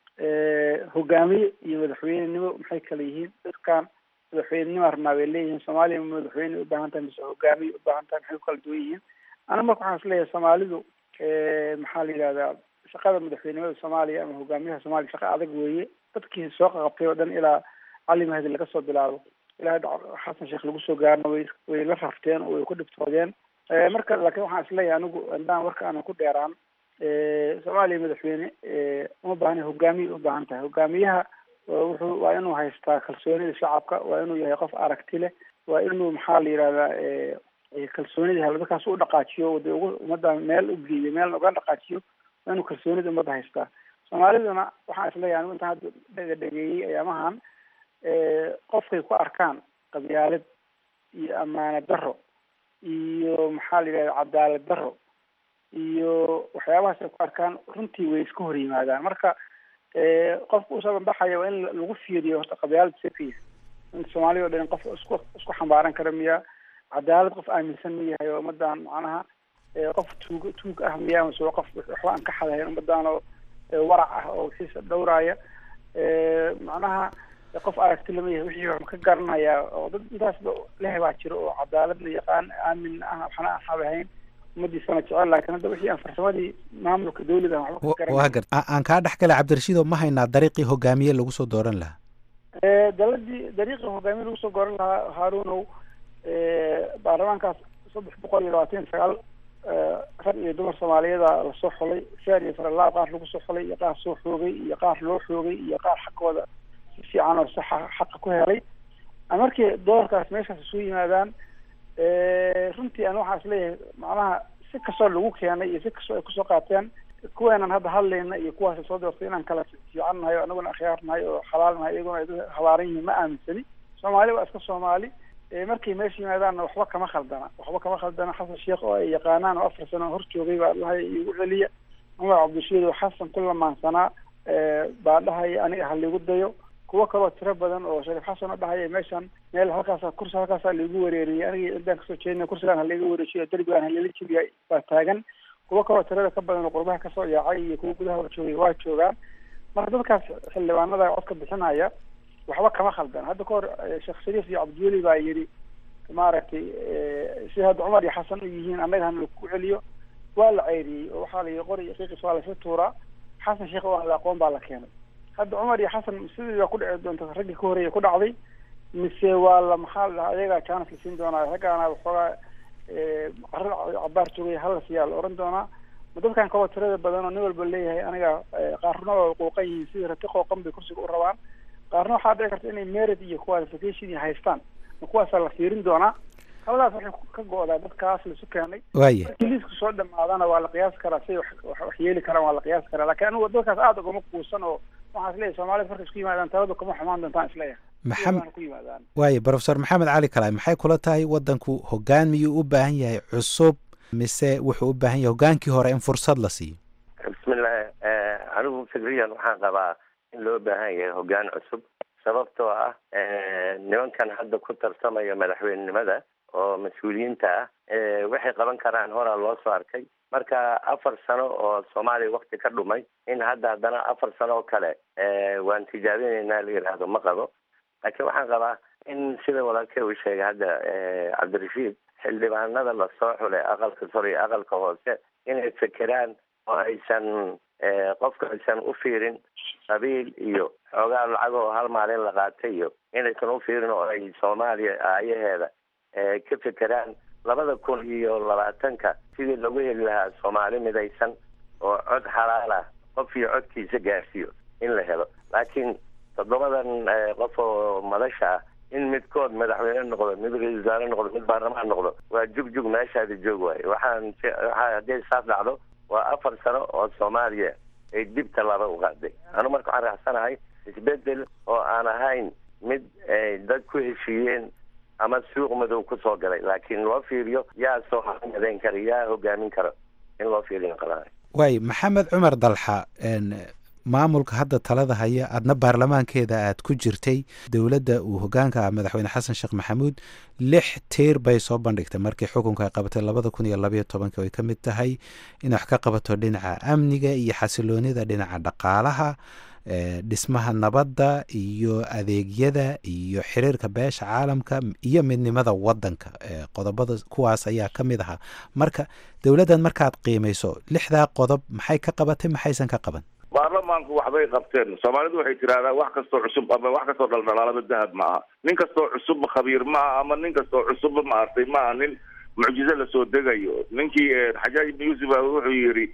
hogaamiye iyo madaxweynenimo maxay kala yihiin dadkan madaxweynenima rabnaa bay leeyihiin soomaaliya ma madaxweyne ubaahan tahay mise hogaamiye ubaahan tahay maxay ku kala duwan yihiin ana marka waxaan isleeyahay soomaalidu maxaa la yidhahdaa shaqada madaxweynimada soomaaliya ama hogaamiyaha soomaaliya shaqa adag weeye dadkii soo qaqabtay oo dhan ilaa cali mahdi laga soo bilaabo ilaa xasan sheekh lagu soo gaarno way way la rafteen oo way ku dhibtoodeen marka laakiin waxaan isleeyahay anigu indaan warka aanan ku dheeraan soomaaliya madaxweyne uma baahna hogaamiye ubaahan tahay hogaamiyaha wuxuu waa inuu haystaa kalsoonida shacabka waa inuu yahay qof aragti leh waa inuu maxaa la yidhahdaa kalsoonida halbakaas u dhaqaajiyo de ugu ummadda meel u geeyo meelna uga dhaqaajiyo waa inuu kalsoonida ummadda haystaa soomaaliduna waxaan isleeyahay anigu intaan hadda dhega dhegeeyey ayaamahan qofkay ku arkaan qabyaalad iyo ammaano daro iyo maxaa la yidhahda cadaalad daro iyo waxyaabahaas ay ku arkaan runtii way iska hor yimaadaan marka qofka usoo banbaxaya waa in lagu fiiriyo horta qabyaalad safiya in soomaaliya o dhan qof isku isku xambaaran kara miya cadaalad qof aaminsan ma yahay oo ummadan macnaha qof tuug tuug ah miya mase qof waxba aan ka xadahayn ummadan oo warac ah oo wixiisa dhowraaya macnaha qof aragti lama yahay wixii wax ka garanaya oo dad intaasba leh baa jiro oo cadaaladna yaqaan aamin ah waxna aan xadahayn ummadiisana jecel laakiin hadda wixii aan farsamadii maamulka dawlada aan waxba ka waa gar aan kaa dhex gala cabdirashiidoo ma haynaa dariiqii hogaamiye lagu soo dooran lahaa daladii dariiqii hogaamiye lagu soo dooran lahaa haarunow baarlamaankaas saddex boqol iyo labaatan iyo sagaal rag iyo dumar soomaaliyeeda lasoo xulay feer iyo faralaab qaar lagu soo xulay iyo qaar soo xoogay iyo qaar loo xoogay iyo qaar xaqooda si fiican oo saxa xaqa ku helay markii doorkaas meeshaas isu yimaadaan runtii an waxaan isleeyahay macnaha si kastoo lagu keenay iyo si kastoo ay kusoo qaateen kuweenan hadda hadlayna iyo kuwaas soo doortay inaan kala fiican nahay o anaguna akhyaar nahay oo xalaal nahay iyaguna ay habaaran yihiin ma aaminsani soomaali waa iska soomaali markay meesha yimaadaanna waxba kama khaldana waxba kama khaldana xasan sheekh oo ay yaqaanaan oo afar sano hor joogay baa dhahay igu celiya cumar cabdishiid oo xasan ku lamaansanaa baa dhahaya aniga ha liigu dayo kuwo kaloo tiro badan oo shariif xasan oo dhahaya meeshan meel halkaasa kursi halkaasaa laigu wareeriyay aniga intaan kasoo jeedina kursigaan halaiga wareejiyo derbigaan halala jebiya baa taagan kuwo kaloo tirada ka badan oo qurbaha kasoo yaacay iyo kuwa gudaha hor joogay waa joogaan marka dadkaas xildhibaanada codka bixinaya waxba kama khaldan hadda kahor sheekh shariif iyo cabdiweli baa yidhi maaragtay si hadda cumar iyo xasan u yihiin annaga hana laku celiyo waa la ceyriyey oo waxaa la yidhi qori iyo qiiqis waa lasla tuuraa xasan sheekh oo aan la aqoon baa la keenay hadda cumar iyo xasan sidii baa ku dhici doonta raggii ka horreeya ku dhacday mise waa la maxaa la ayagaa jaanas la siin doonaa raggaana waxoogaa carada cabaar joogay hala siiyaa la oran doonaa ma dadkan kaloo tirada badan oo nin walba leeyahay aniga qaarna waa qooqan yihiin sidii rati qooqan bay kursiga u rabaan qaarna waxaa dhici karta inay merit iyo qualification iyo haystaan ma kuwaasaa la fiirin doonaa haladaas waxay ka go-daa dadkaas laisu keenay waaya markii liiska soo dhamaadana waa la qiyaasi karaa siay wax yeeli karaan waa la qiyaasi karaa lakin anigu dadkaas aada ugama kuusan oo waxaan isleeyahay soomaalida markay isku yimaadaan taladu kama xumaan doontaan isleeyahay maxamed ku yimaadaan waaya profesor maxamed cali kalaay maxay kula tahay waddanku hoggaan miyuu u baahan yahay cusub mise wuxuu u baahan yahay hoggaankii hore in fursad la siiyo bismillahi anigu fikriyan waxaan qabaa in loo baahan yahay hoggaan cusub sababtoo ah nimankan hadda ku tartamaya madaxweynenimada oo mas-uuliyiinta ah waxay qaban karaan horaa loo soo arkay marka afar sano oo soomaaliya wakti ka dhumay in hadda haddana afar sano oo kale waan tijaabinaynaa la yidhaahdo ma qabo laakiin waxaan qabaa in sida walaalkey uu sheegay hadda cabdirashiid xildhibaanada lasoo xulay aqalka sare iyo aqalka hoose inay fekeraan oo aysan qofka aysan u fiirin qabiil iyo xoogaa lacag oo hal maalin la qaatay iyo inaysan u fiirin oo ay soomaaliya aayaheeda ka fekeraan labada kun iyo labaatanka sidii lagu heli lahaa soomaali midaysan oo cod xalaal ah qof iyo codkiisa gaarsiiyo in la helo laakiin toddobadan qof oo madasha ah in midkood madaxweyne noqdo mid ra-isul wasaare noqdo mid baarlamaan noqdo waa jugjug meeshaada joog waayo waxaan waxaa haddii saas dhacdo waa afar sano oo soomaaliya ay dib tallaaba u qaaday anu marka waxaan raacsanahay isbedel oo aan ahayn mid ay dad ku heshiiyeen ama suuq madow kusoo galay laakiin loo fiiriyo yaa soo madayn kara yaa hogaamin kara in loo fiiriyo qalaa waay maxamed cumar dalxa maamulka hadda talada haya adna baarlamaankeeda aad ku jirtay dowladda uu hogaanka ah madaxweyne xasan sheekh maxamuud lix tiir bay soo bandhigtay markii xukunka ay qabatay labada kun iyo labayo tobanka ay ka mid tahay inay wax ka qabato dhinaca amniga iyo xasiloonida dhinaca dhaqaalaha dhismaha nabadda iyo adeegyada iyo xiriirka beesha caalamka iyo midnimada wadanka qodobada kuwaas ayaa ka mid ahaa marka dowladdan markaad qiimayso lixdaa qodob maxay ka qabatay maxaysan ka qaban baarlamaanku waxbay qabteen soomaalidu waxay tidhahdaa wax kastoo cusub ama wax kastoo dhaldhalaalaba dahab ma aha nin kastoo cusubba khabiir ma aha ama nin kastoo cusubba maartay ma aha nin mucjizo lasoo degayo ninkii xajaaj ibn yuusuf wuxuu yidhi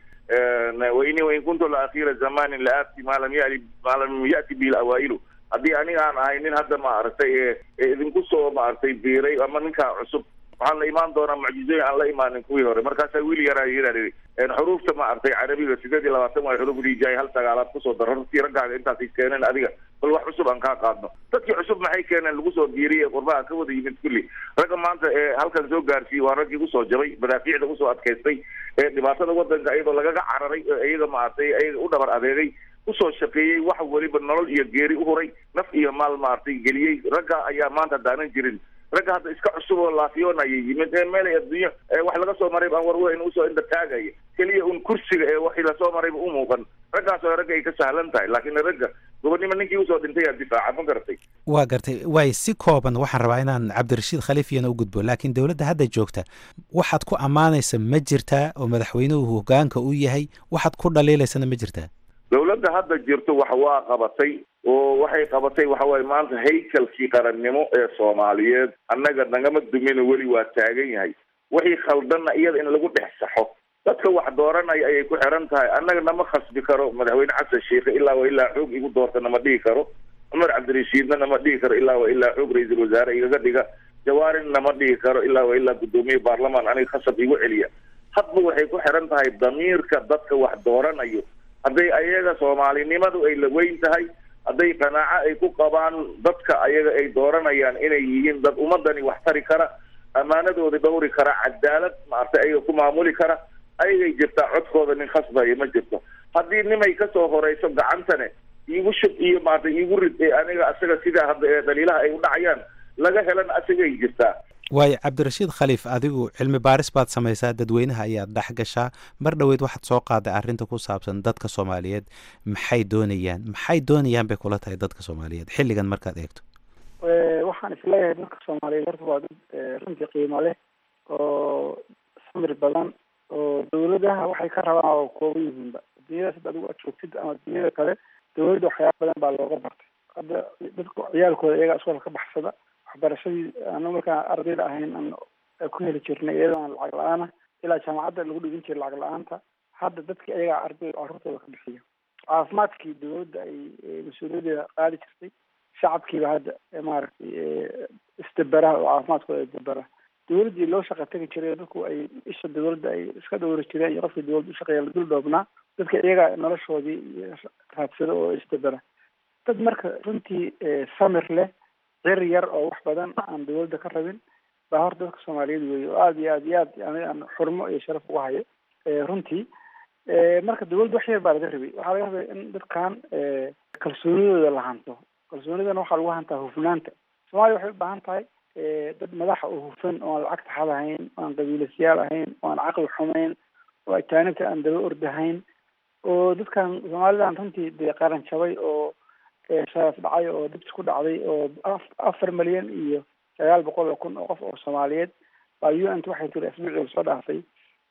waini wain kuntu la akhira zamanin la aati maa lam yali maa lam yati bihi awaa'ilu haddii aniga aan ahay nin hadda maaragtay ee idinku soo maaragtay biiray ama ninkaa cusub waxaan la imaan doonaa mucjizooyin aan la imaanin kuwii hore markaasaa wiil yaraa yidhi xuruufta maaragtay carabiga sideed iyo labaatan waa xuruuf rijaay hal sagaalaad kusoo daro hortii raggaaga intaasay keeneen adiga bal wax cusub aan kaa qaadno dadkii cusub maxay keeneen lagu soo biiriyey qurbaha ka wada yimid kulli ragga maanta ee halkan soo gaarsiiyey waa raggii usoo jabay madaafiicda usoo adkaystay ee dhibaatada wadanka iyadoo lagaga cararay iyaga maaragtay iyaga u dhabar adeegay usoo shaqeeyey wax weliba nolol iyo geeri u huray naf iyo maal maaragtay geliyey ragga ayaa maanta daanan jirin ragga hadda iska cusub oo laafiyoon ayay yimid ee meelay adduunyo wax laga soo maray aan warweyn usoo inda taagaya keliya un kursiga ee waxii lasoo marayba u muuqan raggaasoo ragga ay ka sahlan tahay laakiin ragga gobonnimo ninkii usoo dhintay yaa difaaca ma garatay waa gartay waay si kooban waxaan rabaa inaan cabdirashiid khaliifiyana u gudbo laakiin dowladda hadda joogta waxaad ku ammaanaysa ma jirtaa oo madaxweynuhu hogaanka u yahay waxaad ku dhaliilaysana ma jirtaa dowladda hadda jirto wax waa qabatay oo waxay qabatay waxa waaye maanta haykalkii qarannimo ee soomaaliyeed annaga nagama dumino weli waa taagan yahay wixii khaldanna iyada in lagu dhex saxo dadka wax dooranaya ayay ku xiran tahay annaga nama khasbi karo madaxweyne xasan sheikhe ilaa wa ilaa xoog igu doorta nama dhihi karo cumar cabdirashiidna nama dhihi karo ilaa wa ilaa xoog ra-iisul wasaare igaga dhiga jawaarin nama dhihi karo ilaa wa ilaa guddoomiye baarlamaan aniga khasab igu celiya hadba waxay ku xiran tahay damiirka dadka wax dooranayo hadday ayaga soomaalinimadu ay la weyn tahay hadday qanaaco ay ku qabaan dadka ayaga ay dooranayaan inay yihiin dad ummadani wax tari kara ammaanadooda dhowri kara cadaalad maaragtay ayaga ku maamuli kara ayagay jirtaa codkooda nin khasbaya ma jirto haddii nimay kasoo horeyso gacantane iigu shub iyo maaragtay iigu rid ee aniga asaga sidaa hadda ee dhaliilaha ay u dhacayaan laga helana asagay jirtaa waayo cabdirashiid khaliif adigu cilmi baaris baad samaysaa dadweynaha ayaad dhex gashaa mar dhoweyd waxaad soo qaaday arrinta ku saabsan dadka soomaaliyeed maxay doonayaan maxay doonayaan bay kula tahay dadka soomaaliyeed xilligan markaad eegto waxaan isleeyahay dadka soomaaliyeed horta waa dad runtii qiimo leh oo samir badan oo dawladaha waxay ka rabaan oo kooban yihiinba adduunyadaas hadda adigu aad joogtid ama adduunyada kale dawladda waxyaaba badan baa looga bartay hadda dadka ciyaalkooda iyagaa iskoolka ka baxsada waxbarashadii anu markaan ardayda ahayn aan ku heli jirnay iyadoo aan lacag la-aan ah ilaa jaamacadda lagu dhigin jiray lacag la-aanta hadda dadka iyagaa ardayda carruurtooda ka bixiya caafimaadkii dawladda ay mas-uuliyadeeda qaadi jirtay shacabkiiba hadda maaragtay isdaberaha oo caafimaadkooda isdabera dawladdii loo shaqa tegi jiray dadku ay isha dawladda ay iska dhowri jireen iyo qofkii dawladda ushaqeeya la dul dhoobnaa dadka iyagaa noloshoodii raadsada oo isdabera dad marka runtii samir leh cir yar oo wax badan aan dawladda ka rabin baa horta dadka soomaaliyeed weeye oo aada iyo aad iyo aad yani aan xurmo iyo sharaf uga hayo runtii marka dawladda wax yar baa laga rabay waxaa laga rabay in dadkan kalsoonidooda la hanto kalsoonidana waxaa lagu hantaa hufnaanta soomaaliya waxay u baahan tahay dad madaxa oo hufan oo aan lacag taxad ahayn oo aan qabiilasyaal ahayn oo aan caqli xumayn oo ajaanibta aan daba ordahayn oo dadkan soomaalidan runtii dee qaran jabay oo sharaf dhacay oo dibs ku dhacday oo afar milyan iyo sagaal boqol oo kun oo qof oo soomaaliyeed baa u n t waxay tiri asbuucii lasoo dhaafay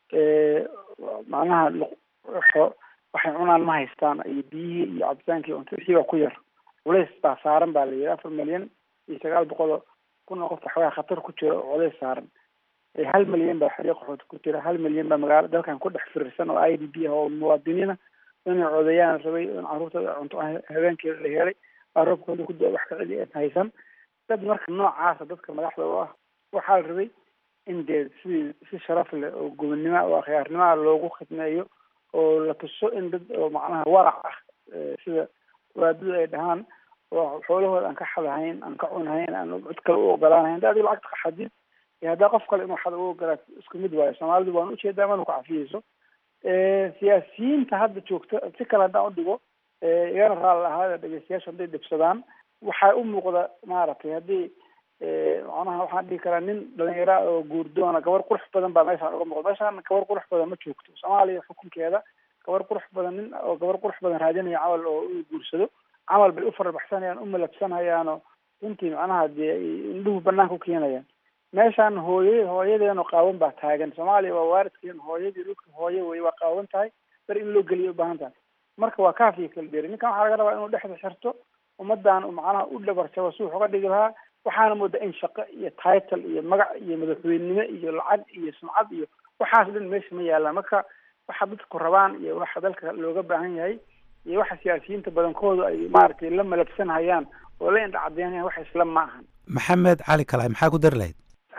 macnaha waxay cunaan ma haystaan iyo biyihii iyo cabitaankii cunto wixii baa ku yar culays baa saaran baa la yidhi afar milyan iyo sagaal boqol oo kun oo qof waxoogaa khatar ku jira oo culays saaran hal milyan baa xeryo qaxood ku jira hal milyan baa magaalo dalkan ku dhex firirsan oo i d b ah oo muwaadiniina inay codayaan rabay in carruurtooda cunto habeenkii la helay roobkooda ku wax ka celi aan haysan dad marka noocaasa dadka madaxda u ah waxaa la rabay in dee sidii si sharaf leh oo gobonnimo oo akhyaarnimaha loogu khidmeeyo oo la tuso in dad oo macnaha warac ah sida waadadu ay dhahaan oo xoolahooda aan ka xadahayn aan ka cunahayn aan cid kale u ogolaanahayn hadda adiga lacagta ka xadid iyo haddaa qof kale inuu xada u ogolaat isku mid waayo soomaalidu waan ujeedaa mana ku cafiyeyso siyaasiyiinta hadda joogta si kale haddaan udhigo igana raali ahaada dhegeystayaasha hadday dhibsadaan waxaa u muuqda maaragtay haddii macnaha waxaan dhihi karaa nin dhalinyara oo guurdoona gabar qurux badan baa meeshaan uga muuqda meeshaan gabar qurux badan ma joogto soomaaliya xukunkeeda gabar qurux badan nin oo gabar qurux badan raadinaya camal oo uu guursado camal bay u farabaxsanayaan u malabsanayaanoo runtii macnaha dee indhuhu banaanka u keenayaan meeshaan hooye hooyadeeno qaawan baa taagan soomaaliya waa waaridkeen hooyadii dhulka hooye wey waa qaawan tahay bar in loo geliya ubaahan tahay marka waa kaafiya kala dheeri ninkan waxaa laga rabaa inuu dhexda xirto ummadan macnaha u dhabarjabo si wax uga dhigi lahaa waxaana moodaa in shaqo iyo title iyo magac iyo madaxweynenimo iyo lacag iyo sumcad iyo waxaas dhan meesha ma yaalaan marka waxa dadku rabaan iyo waxa dalka looga baahan yahay iyo waxa siyaasiyiinta badankoodu ay maaragtay la malabsanhayaan oo la indha cadeynayaan wax isla ma ahan maxamed cali kalaay maxaa ku dari lahayd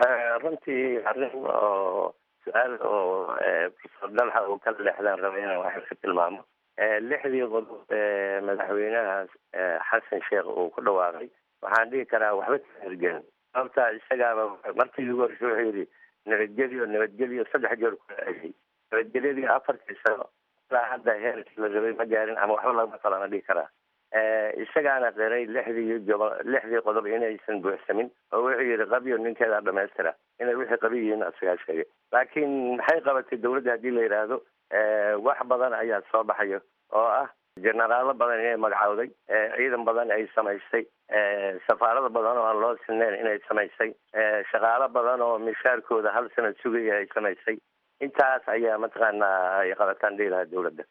runtii arrin oo su-aal oo profesor dalxa uu ka leexdaan raba inaan wax ka tilmaamo lixdii qodob ee madaxweynaha xasan sheekh uu ku dhawaaqay waxaan dhihi karaa waxba ka hirgelin sababtaa isagaaba markii ugu horreysay wuxuu yidhi nabadgelyo nabadgelyo saddex jeer ku celiyay nabadgelyadii afartii sano ilaa hadda heerkii la rabay ma gaarin ama waxba lagama qalana dhihi karaa isagaana qiray lixdii gobo lixdii qodob inaysan buuxsamin oo wuxuu yidhi qabyo ninkeedaa dhamaystira inay wixii qabi yihiin asagaa sheegay laakiin maxay qabatay dawladda haddii la yidhaahdo wax badan ayaa soo baxayo oo ah jenaraalo badan inay magacowday ciidan badan ay samaysay safaarada badan oo aan loo sineyn inay samaysay shaqaalo badan oo mishaarkooda hal sanad sugaya ay samaysay intaas ayaa mataqaanaa ay qabataan dhihi lahaa dawladda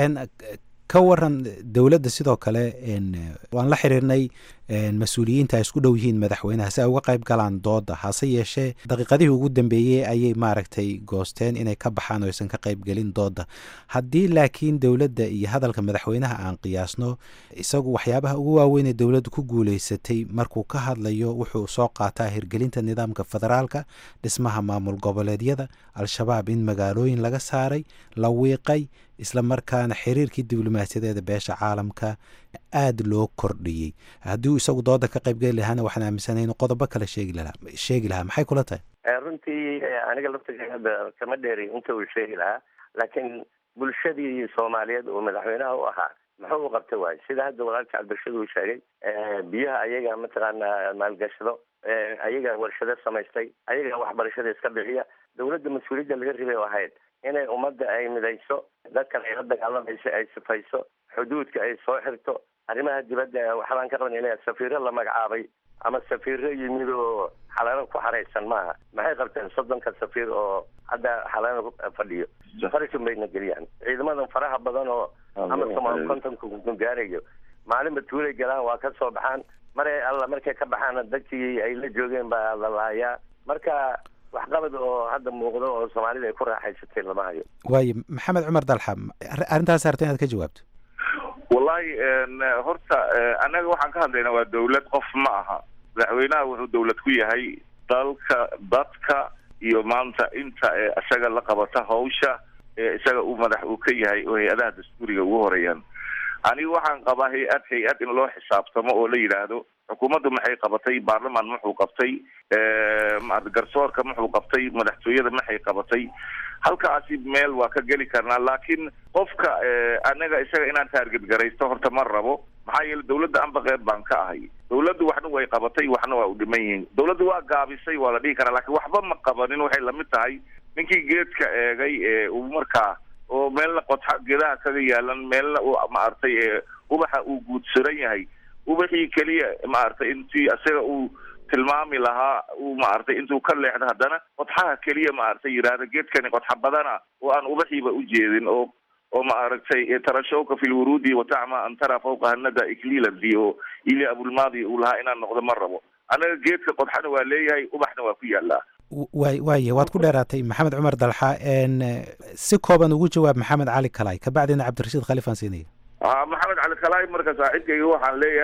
ka waran dowladda sidoo kale waan la xiriirnay mas-uuliyiinta ay isku dhow yihiin madaxweynaha si ay uga qayb galaan dooda hase yeeshee daqiiqadihii ugu dambeeyey ayay maaragtay goosteen inay ka baxaan oo aysan ka qayb gelin dooda haddii laakiin dowladda iyo hadalka madaxweynaha aan qiyaasno isagu waxyaabaha ugu waaweyn ee dowladdu ku guuleysatay markuu ka hadlayo wuxuu soo qaataa hirgelinta nidaamka federaalka dhismaha maamul goboleedyada al-shabaab in magaalooyin laga saaray la wiiqay isla markaana xiriirkii diblomaasiyadeeda beesha caalamka aada loo kordhiyey haddii isagu dooda ka qaybgeli lahaana waxaan aaminsanahay inuu qodobo kale sheegi lahaa sheegi lahaa maxay kula tahay runtii aniga laftiga hadda kama dheeri inta uu sheegi lahaa laakiin bulshadii soomaaliyeed oo madaxweynaha u ahaa muxuu u qabta waayo sida hadda walaalka cabdirashid uu sheegay biyaha ayaga mataqaanaa maalgashado ayaga warshado samaystay ayaga waxbarashada iska bixiya dawladda mas-uuliyadda laga ribay oo ahayd inay ummadda ay midayso dadkan ay la dagaalamayso ay sifayso xuduudka ay soo xirto arrimaha dibadda waxbaan ka qaban inay safiiro la magacaabay ama safiiro yimid oo xalaano ku xaraysan maaha maxay qabteen soddonka safiir oo hadda xalaano fadhiyo farashin bayna geliyaan ciidamadan faraha badan oo ama somaal kontonka gaarayo maalinba tuulay galaan waa ka soo baxaan mare alla markay ka baxaana dadkii ay la joogeen baa la laayaa marka waxqabad oo hadda muuqdo oo soomaalida ay ku raaxaysatay lama hayo waayo maxamed cumar dalxa arrintaas harta inaad ka jawaabto wallahi horta annaga waxaan ka hadlaynaa waa dawlad qof ma aha madaxweynaha wuxuu dawlad ku yahay dalka dadka iyo maanta inta isaga la qabata hawsha isaga uu madax uu ka yahay oo hay-adaha dastuuriga ugu horeeyaan aniga waxaan qabaa hay-ad hay-ad in loo xisaabtamo oo la yidhaahdo xukuumaddu maxay qabatay baarlamaan muxuu qabtay garsoorka muxuu qabtay madaxtooyada maxay qabatay halkaasi meel waa ka geli karnaa laakiin qofka anaga isaga inaan taarget garaysto horta ma rabo maxaa yeele dawladda anba qeyb baan ka ahay dawladdu waxna way qabatay waxna waa u dhiman yihiin dawladdu waa gaabisay waa la dhihi karaa laakiin waxba ma qabanin waxay lamid tahay ninkii geedka eegay ee uu markaa oo meelna qodxa geedaha kaga yaalan meelna uu maaragtay ubaxa uu guudsaran yahay ubaxii keliya maaragtay intii isaga uu tilmaami lahaa uu maaragtay intuu ka leexdo haddana qodxaha keliya maaragtay yidhaahda geedkani qodxa badana oo aan ubaxiiba u jeedin oo oo maaragtay tarashawka fi lwuruudi watacma an tara fawqa hanada iklilanti oo ili abulmaadi uu lahaa inaan noqdo ma rabo anaga geedka qodxana waa leeyahay ubaxna waa ku yaalaa waay waaya waad ku dheeraatay maxamed cumar dalxa si kooban ugu jawaab maxamed cali kalay kabacdina cabdirashiid khalifaan siinaya maxamed cali kalaay marka saaxiibkayga waxaan leeyahay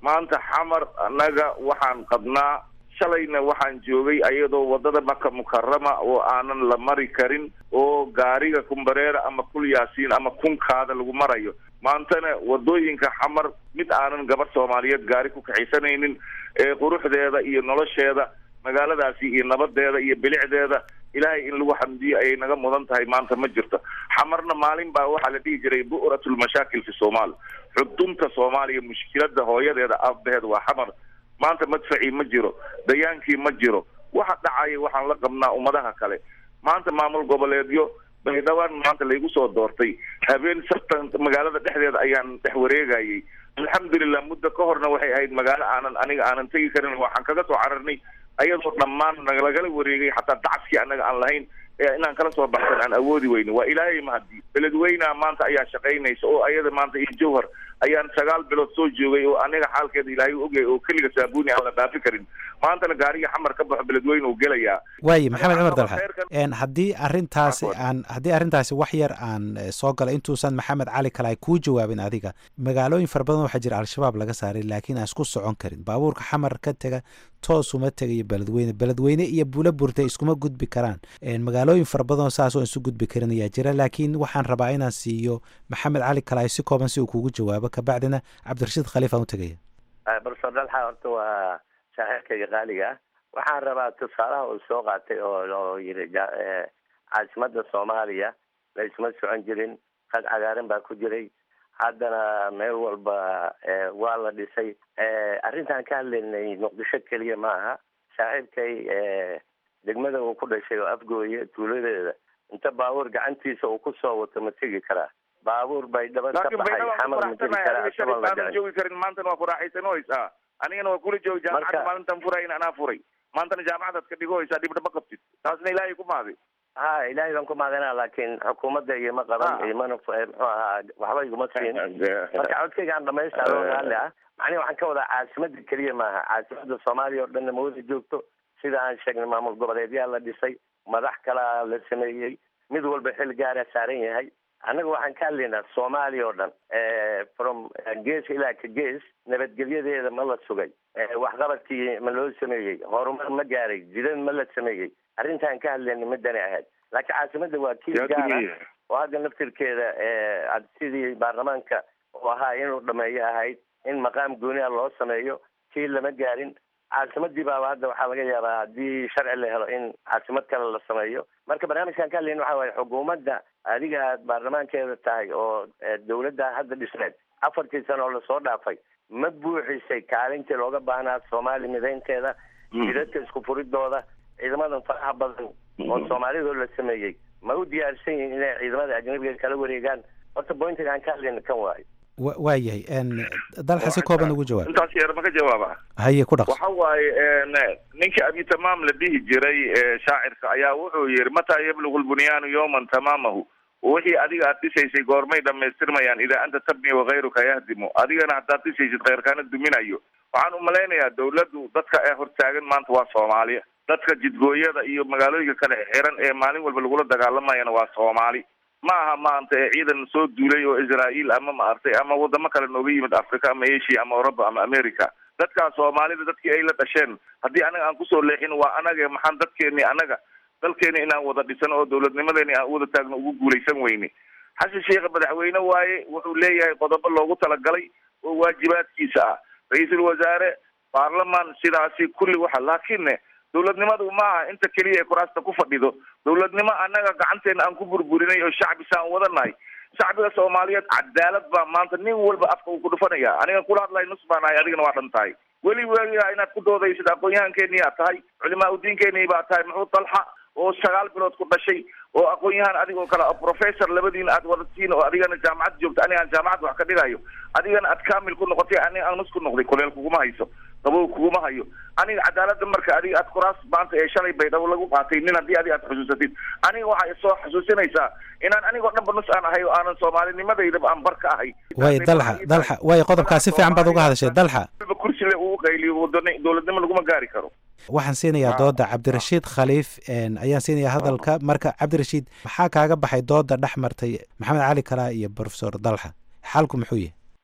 maanta xamar annaga waxaan qabnaa shalayna waxaan joogay ayadoo wadada maka mukarama oo aanan la mari karin oo gaariga kumbareera ama kul yaasiin ama kunkaada lagu marayo maantana wadooyinka xamar mid aanan gabar soomaaliyeed gaari ku kaxaysanaynin ee quruxdeeda iyo nolosheeda magaaladaasi iyo nabadeeda iyo bilicdeeda ilaahay in lagu xamdiyo ayay naga mudan tahay maanta ma jirto xamarna maalin baa waxaa la dhihi jiray bu'ratulmashaakil fi somaal xudunta soomaaliya mushkilada hooyadeeda aabaheed waa xamar maanta madfacii ma jiro dayaankii ma jiro waxa dhacaya waxaan la qabnaa ummadaha kale maanta maamul goboleedyo baydhawaan maanta laygu soo doortay habeen sartan magaalada dhexdeeda ayaan dhex wareegayay alxamdulilah muddo ka horna waxay ahayd magaalo aanan aniga aanan tegi karin waxaan kaga soo cararnay ayadoo dhammaan nalagala wareegay xataa dacskii annaga aan lahayn ee inaan kala soo baxsan aan awoodi weyne waa ilaahay mahadi beledweynaha maanta ayaa shaqaynaysa oo ayada maanta iyo jawhar ayaan sagaal bilood soo joogay oo aniga xaalkeeda ilaahay ogay oo keliga saabuuni aan la dhaafi karin maantana gaariga xamar ka baxo beledweyne uu gelayaa waaye maxamed cumar dalxa khayrkan- een haddii arrintaasi aan haddii arrintaasi wax yar aan eh, soo gala intuusan maxamed cali kale ay kuu jawaabin adiga magaalooyin fara badan waxaa jira al-shabaab laga saaray laakiin aan isku socon karin baabuurka xamar ka tega toos uma tegayo beledweyne beledweyne iyo buulo burta iskuma gudbi karaan Een, magaalooyin fara badan oo saas oo isu gudbi karin ayaa jira laakiin waxaan rabaa inaan siiyo maxamed cali kale ay si kooban si uu kugu jawaabo kabacdina cabdirashiid khaliif aan u tegaya barso dalxa horta waa saaxiibkayga qaaliga ah waxaan rabaa tusaalaha uu soo qaatay oo oo yiri ja- eh, caasimada soomaaliya la isma socon jirin qad cagaaran baa ku jiray haddana meel walba eh, waa la dhisay Eh, arrintaan ka hadlaynay muqdisho keliya ma aha saaxiibkay eh, degmada uu ku dhashay oo afgooye tuuladeeda inta baabuur gacantiisa uu kusoo wato ma tegi karaa baabuur bay dhaba ka laakiin baxay baydhaba xamar ma tegi karaa aniga asagoo shalay la baanan dhicin joogi karin maantana waa ku raaxaysanooysaa anigana waa kula joogi jaamacadda Marka- maalintan furayn anaa furay maantana jaamacadaad ka dhigohaysaa dhibdhaba qabtid taasna ilaahay ku maaday ha ilaahay baan ku maadanaa laakiin xukuumadda igama qaban Ah. imana f- muxuu ahaa waxba iguma siin marka codkayga aan dhamaystaro raalli ah macnihi waxaan ka wadaa caasimada keliya maaha caasimada soomaaliya oo dhanna ma wada joogto sida aan sheegnay maamul goboleedyaa la dhisay madax kalaa la sameeyey mid walba xil gaara saaran yahay annaga waxaan ka hadlaynaa soomaaliya oo dhan from gees ilaa ka gees nabadgelyadeeda ma la sugay Eh, waxqabadkii ma loo sameeyey horumar ma gaaray jidad ma la sameeyey arrintaan ka hadlaynay midani ahayd laakiin caasimada waa kii gaara oo hadda naftirkeeda eh, ad- sidii baarlamaanka oo ahaa inuu dhameeyo ahayd in maqaam gooniha loo sameeyo kii lama gaarin caasimadii baaba hadda waxaa laga yaabaa haddii sharci la helo in caasimad kale la sameeyo marka barnaamijkan ka hadlayna waxa waaye xukuumadda adiga aad baarlamaankeeda tahay oo eh, dowladda hadda dhisneed afartii sano oo lasoo dhaafay ma buuxisay kaalintii looga baahnaa soomaali midaynteeda jidadka isku furidooda ciidamadan faraha badan oo soomaalidoo la sameeyey ma u diyaarsan yihiin inay ciidamada ajnabiga kala wareegaan horta bointiga aan ka hadlayna kan waayo wa- waayahay een, dalxa si kooban ugu jawaab intaas yar ma ka jawaaba haye ku dhaqso waxa waaye een, ninka abi tamaam la dhihi jiray ee, shaacirka ayaa wuxuu yihi mataa yablugu lbunyaanu yawman tamaamahu wixii adiga aad dhisaysay goormay dhamaystirmayaan idaa anta tabni wakayruka yahdimu adigana haddaad dhisaysid khayrkaana duminayo waxaan umalaynayaa dawladdu dadka ee hortaagan maanta waa soomaaliya dadka jidgooyada iyo magaalooyinka kale xiran ee maalin walba lagula dagaalamayana waa soomaali ma aha maanta ee ciidan soo duulay oo israa'iil ama maartay ama wadamo kale nooga yimid africa ama asia ama europa ama america dadkaas soomaalida dadkii ay la dhasheen haddii anaga aan kusoo leexin waa anaga maxaan dadkeeni anaga dalkeeni inaan wada dhisan oo dowladnimadeeni aan wada taagno ugu guulaysan weyne xasan sheekh madaxweyne waaye wuxuu leeyahay qodobo loogu talagalay oo waajibaadkiisa ah ra-iisul wasaare baarlamaan sidaasi kulli waxa laakiinne dowladnimadu ma aha inta keliya ee kuraasta ku fadhido dowladnimo annaga gacanteena aan ku burburinay oo shacbi saan wadanahay shacbiga soomaaliyeed cadaalad baa maanta nin walba afka uu ku dhufanaya aniga kula hadlahay nus baan ahay adigana waa dhan tahay weli weligaa inaad ku doodaysid aqoon-yahankeenii aad tahay culimaa udiinkeenii baa tahay muxuu dalxa oo sagaal bilood ku dhashay oo aqoon-yahan adigoo kale oo professor labadiina aad wadatiin oo adigana jaamacad joogta aniga aan jaamacad wax ka dhigayo adigana aad kaamil ku noqotay aniga aan nus ku noqday kuleel kuguma hayso qabow kuguma hayo aniga cadaaladda marka adiga aad kuraas maanta ee shalay baydhabo lagu qaatay nin haddii adiga aad xusuusatid aniga waxay soo xusuusinaysaa inaan anigoo dhanba nus aan ahay oo aanan soomaalinimadeydaba aan bar ka ahay waaye dalxa dalxa waaye qodobkaa si fiican baad uga hadashay dalxa walba kursi le uu qayliyo wadani dowladnimo laguma gaari karo waxaan siinayaa dooda cabdirashiid khaliif een, ayaan siinayaa hadalka marka cabdirashiid maxaa kaaga baxay dooda dhex martay maxamed cali kalaa iyo profesor dalxa xalku muxuu yahay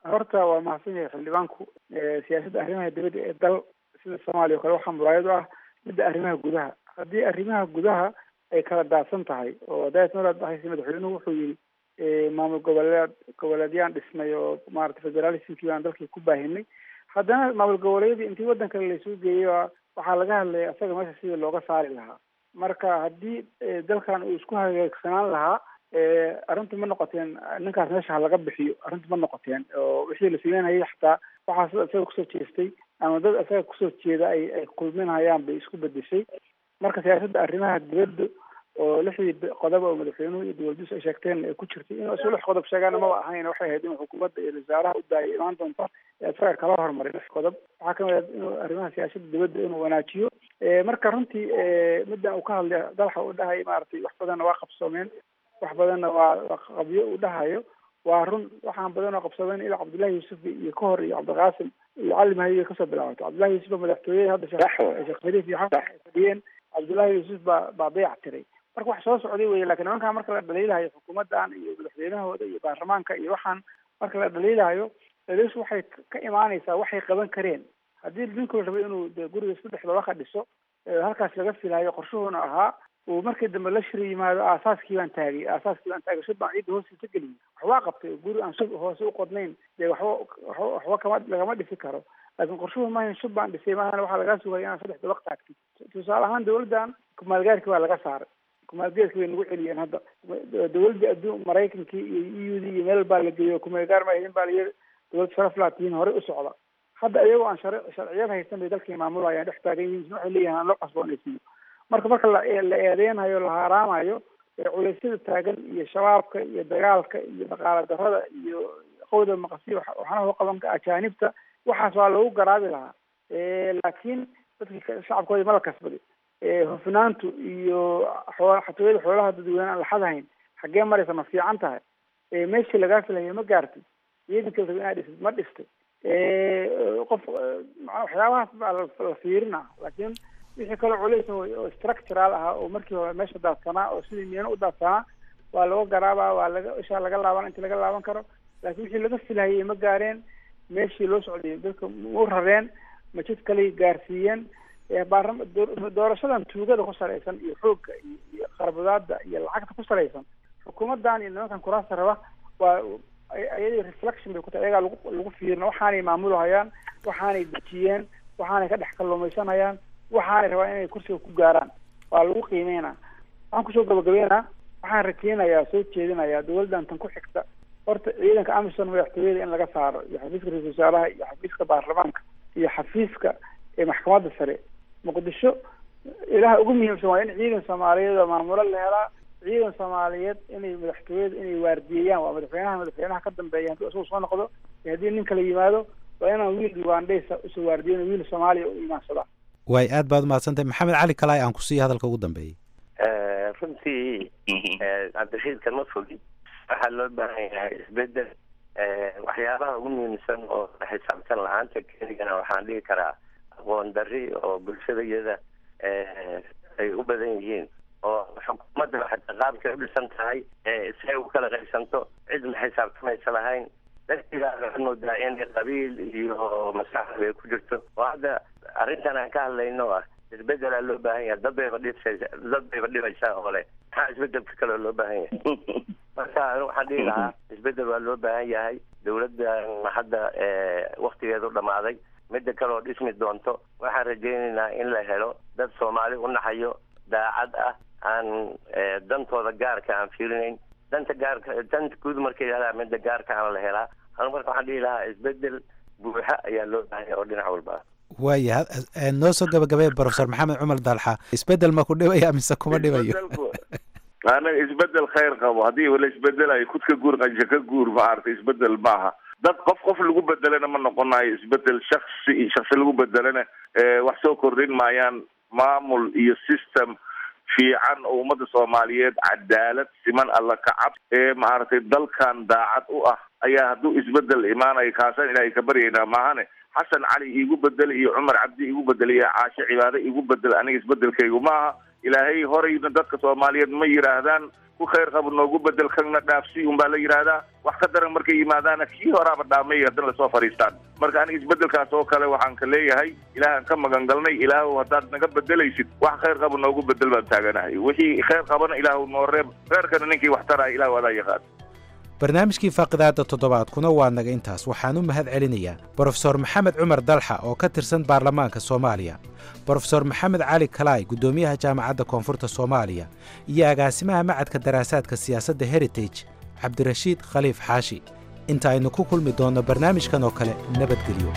horta waa mahadsan yahay xildhibaanku siyaasadda arrimaha dibadda ee dal sida soomaaliya o kale waxaa muraayad u ah midda arrimaha gudaha haddii arrimaha gudaha ay kala daadsan tahay oo daas maraad bahaysa madaxweynuhu wuxuu yidhi maamul goboleed goboleedyaan dhisnay oo maarata federalismkii baan dalkii ku baahinay haddana maamul goboleedyadii intii waddan kale laysuu geeyey waxaa laga hadlaya isaga meesha sidii looga saari lahaa marka haddii dalkan uu isku hagaagsanaan lahaa arrintu ma noqoteen ninkaas meesha ha laga bixiyo arrintu ma noqoteen oo wixii la sameynayay xataa waxaas isaga kusoo jeestay ama dad isaga kusoo jeeda ay ay kulminhayaan bay isku bedeshay marka siyaasadda arrimaha dibadda oo lixdii qodob oo madaxweynuhu iyo dowladdiisu ay sheegteen ay ku jirtay inuu isu lix qodob sheegaana maba ahayn waxay ahayd inuu xukuumadda iyo wasaaraha u daayay imaan doonta isaga kala hormaray lix qodob waxaa kamid ah inuu arrimaha siyaasadda dibadda inuu wanaajiyo marka runtii middan uu ka hadlay dalxa uu dhahay maaragtay wax badanna waa qabsoomeen wax badanna waa waa qabyo uu dhahayo waa run waxaan badan oo qabsadeen ilaa cabdullahi yuusuf iyo ka hor iyo cabdiqaasim iyo cali mahayo kasoo bilaabato cabdullahi yuusuf baa madaxtooyada hadda sheekh khaliif iyo xasan ay fadhiyeen cabdullahi yuusuf baa baa dayac tiray marka wax soo socday weye lakin nimankaan marka la dhaliilahayo xukuumaddan iyo madaxweynahooda iyo baarlamaanka iyo waxaan marka la dhaliilahayo dhaliishu waxay ka imaanaysaa waxay qaban kareen haddii ninkuu rabay inuu de guriga isku dhex dabaka dhiso halkaas laga filayo qorshuhuna ahaa uu markii dambe la shiri yimaado aasaaskii baan taagay aasaaskii baan taagay shub baan ciidda hoostiisa geliyay waxbaa qabtay guri aan shub hoose u qodnayn dee waxba waxba waxba kama lagama dhisi karo laakiin qorshuhu maahan shub baan dhisay maahana waxaa lagaa sugaya inaad saddex dabaq taagtid tusaale ahaan dawladdan kumaalgaarki waa laga saaray kumaalgeedka bay nagu celiyeen hadda dawladda adduun maraykankii iyo e u d iyo meel baa la geeyo kumaalgaar ma ahayn baa la yiri dawlad sharaf laatiin horey u socda hadda iyagoo aan shar sharciyad haysan bay dalkii maamulayaan dhex taagan yihiin waxay leeyihin aan loo qasboonaysiiyo marka marka la la eedeynayo la haaraamayo culeysyada taagan iyo shabaabka iyo dagaalka iyo dhaqaala darada iyo qowda maqasi waxaana u qaban ajaanibta waxaas waa lagu garaabi lahaa laakiin dadkii shacabkooda ma la kasbaday hufnaantu iyo xatooyada xoolaha dadweyne aan laxadahayn xaggee maraysa ma fiican tahay meeshii lagaa filaya ma gaartay ciidanka la inaad dhisid ma dhistay qof waxyaabahaas baa la fiirina laakiin wixii kaloo culays oo structural ah oo markii hore meesha daadsanaa oo sidii miyana u daadsanaa waa laga garaabaa waa laga ishaa laga laaban inta laga laaban karo laakiin wixii laga filhayay ma gaareen meeshii loo socday dadka mau rareen majid kaley gaarsiiyeen baarlama doorashadan tuugada ku salaysan iyo xoogga iyo qarabadaada iyo lacagta ku salaysan xukuumaddan iyo nimankan kuraasta raba waa ayadii reflection bay ku tahay ayagaa lagu lagu fiirina waxaanay maamulhayaan waxaanay dejiyeen waxaanay ka dhex kalluumaysanayaan waxaanay rabaan inay kursiga ku gaaraan waa lagu qiimeynaa waxaan kusoo gabagabeynaa waxaan rakeenayaa soo jeedinayaa dawladdan tan ku xigta horta ciidanka amisom madaxtooyada in laga saaro iyo xafiiska ra-isul wasaaraha iyo xafiiska baarlamaanka iyo xafiiska ee maxkamadda sare muqdisho ilaha ugu muhiimsan waa in ciidan soomaaliyeed oo maamulo la helaa ciidan soomaaliyeed inay madaxtooyada inay waardiyeeyaan waa madaxweynaha madaxweynaha ka dambeeya hadduu isagu soo noqdo iyo haddii nin kala yimaado waa inaan wiil ugandhaysa usoo waardiyen wiil soomaaliya u imaansadaa waay aad baad umahadsantahay maxamed cali kalaay aan ku siiya hadalka ugu dambeeyay runtii cabdirashiidkan ma fogi waxaa loo baahan yahay isbedel waxyaabaha ugu muhiimsan oo xisaabtan la-aanta keligana waxaan dhihi karaa aqoon dari oo bulshada iyada ay u badan yihiin oo xukuumadda xataa qaabkay u dhisan tahay say u kala qaysanto cid ma xisaabtamaysa lahayn dadkigaa waxaad moodaa inay qabiil iyo maskaxda ay ku jirto oo hadda arrintan aan ka hadlayno ah isbedelaa loo baahan yahay dad bayba dhibsaysa dad bayba dhibaysaa oo le maxaa isbedelka kale loo baahan yahay marka anigu waxaan dhihi lahaa isbedel waa loo baahan yahay dawladdan hadda waktigeedu dhamaaday midda kale oo dhismi doonto waxaan rajaynaynaa in la helo dad soomaali u naxayo daacad ah aan dantooda gaarka aan fiirinayn danta gaarka danta guud markay yihahdaa midda gaarka aan la helaa anigu marka waxaan dhihi lahaa isbedel buuxa ayaa loo baahan yahay oo dhinac walba ah waaya noo soo gabagabay profesor maxamed cumar dalxa isbedel ma ku dhibaya mise kuma dhibayo anaga isbedel khayr qabo haddii wala isbedelayo kud ka guur qanja ka guur maaragtay isbedel maaha dad qof qof lagu bedelana ma noqonayo isbedel shaksi shaksi lagu bedelana wax soo kordhin maayaan maamul iyo system fiican oo ummadda soomaaliyeed cadaalad siman alla kacab ee maaragtay dalkan daacad u ah ayaa hadduu isbedel imaanayo kaasaan ilaahay ka baryaynaa maahane xasan cali iigu bedel iyo cumar cabdi iigu bedel iyo caashe cibaade iigu bedel aniga isbedelkaygu maaha ilaahay horeyna dadka soomaaliyeed ma yidhaahdaan ku khayr qabo noogu bedel kanna dhaafsi unbaa la yidhaahdaa wax ka daran markay yimaadaana kii horaaba dhaamay haddana lasoo fadhiistaan marka aniga isbedelkaas oo kale waxaan ka leeyahay ilaahaan ka magan galnay ilaahu haddaad naga bedelaysid wax khayr qabo noogu bedel baan taaganahay wixii khayr qabana ilaahu noo reeb reerkana ninkii wax taraya ilaahu adaa yaqaan barnaamijkii faaqidaadda toddobaadkuna waa naga intaas waxaan u mahad celinayaa brofesor maxamed cumar dalxa oo ka tirsan baarlamaanka soomaaliya brofesor maxamed cali kalaay guddoomiyaha jaamacadda koonfurta soomaaliya iyo agaasimaha macadka daraasaadka siyaasadda heritage cabdirashiid khaliif xaashi inta aynu ku kulmi doonno barnaamijkan oo kale nabadgelyo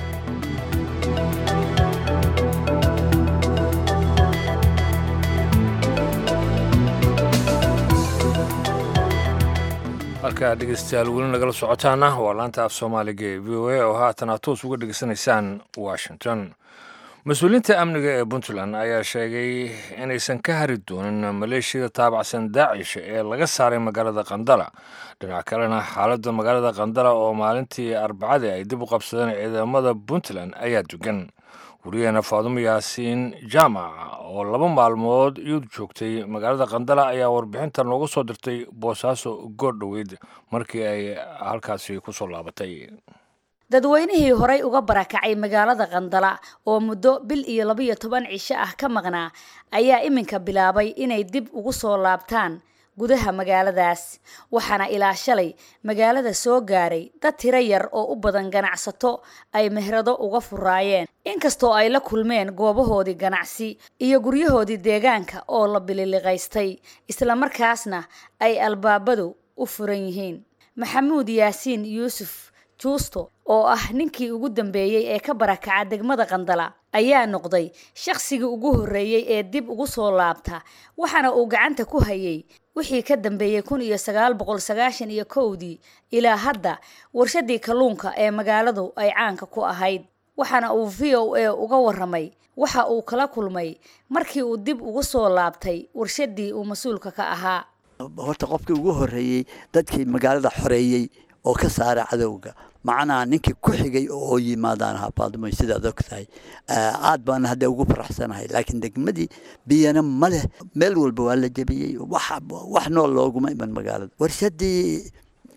halkaa dhegeystayaal weli nagala socotaana waa laanta af soomaaliga ee v o a oo haatan aad toos uga dhegeysanaysaan washington mas-uuliyiinta amniga ee puntland ayaa sheegay inaysan ka hari doonin maleeshiyada taabacsan daacish ee laga saaray magaalada qandala dhinac kalena xaaladda magaalada qandala oo maalintii arbacadii ay dib u qabsadeen ciidamada puntland ayaa dugan wariyaheena faadumo yaasiin jaamac oo laba maalmood iyadu joogtay magaalada qandala ayaa warbixinta nooga soo dirtay boosaaso goor dhoweyd markii ay halkaasi ku soo laabatay dadweynihii horay uga barakacay magaalada qandala oo muddo bil iyo labaiyo toban cisho ah ka maqnaa ayaa iminka bilaabay inay dib ugu soo laabtaan gudaha magaaladaas waxaana ilaa shalay magaalada soo gaaray dad tiro yar oo u badan ganacsato ay mehrado uga furaayeen inkastoo ay la kulmeen goobahoodii ganacsi iyo guryahoodii deegaanka oo la bililiqaystay islamarkaasna ay albaabadu u furan yihiin maxamuud yaasiin yuusuf juusto oo ah ninkii ugu dambeeyey ee ka barakaca degmada qandala ayaa noqday shaqsigii ugu horreeyey ee dib ugu soo laabta waxaana uu gacanta ku hayay wixii ka dambeeyey kun iyo sagaal boqol sagaashan iyo kowdii ilaa hadda warshadii kalluunka ee magaaladu ay caanka ku ahayd waxaana uu v o a uga waramay waxa uu kala kulmay markii uu dib ugu soo laabtay warshadii uu mas-uulka ka ahaa horta qofkii ugu horreeyey dadkii magaalada xoreeyey oo ka saara cadowga macnaha ninkii ku xigay oo yimaadaan ahaa baaldumay sidaad og tahay aad baan hadda ugu faraxsanahay laakiin degmadii biyana ma leh meel walba waa la jebiyey wax nool looguma iman magaalada warshadii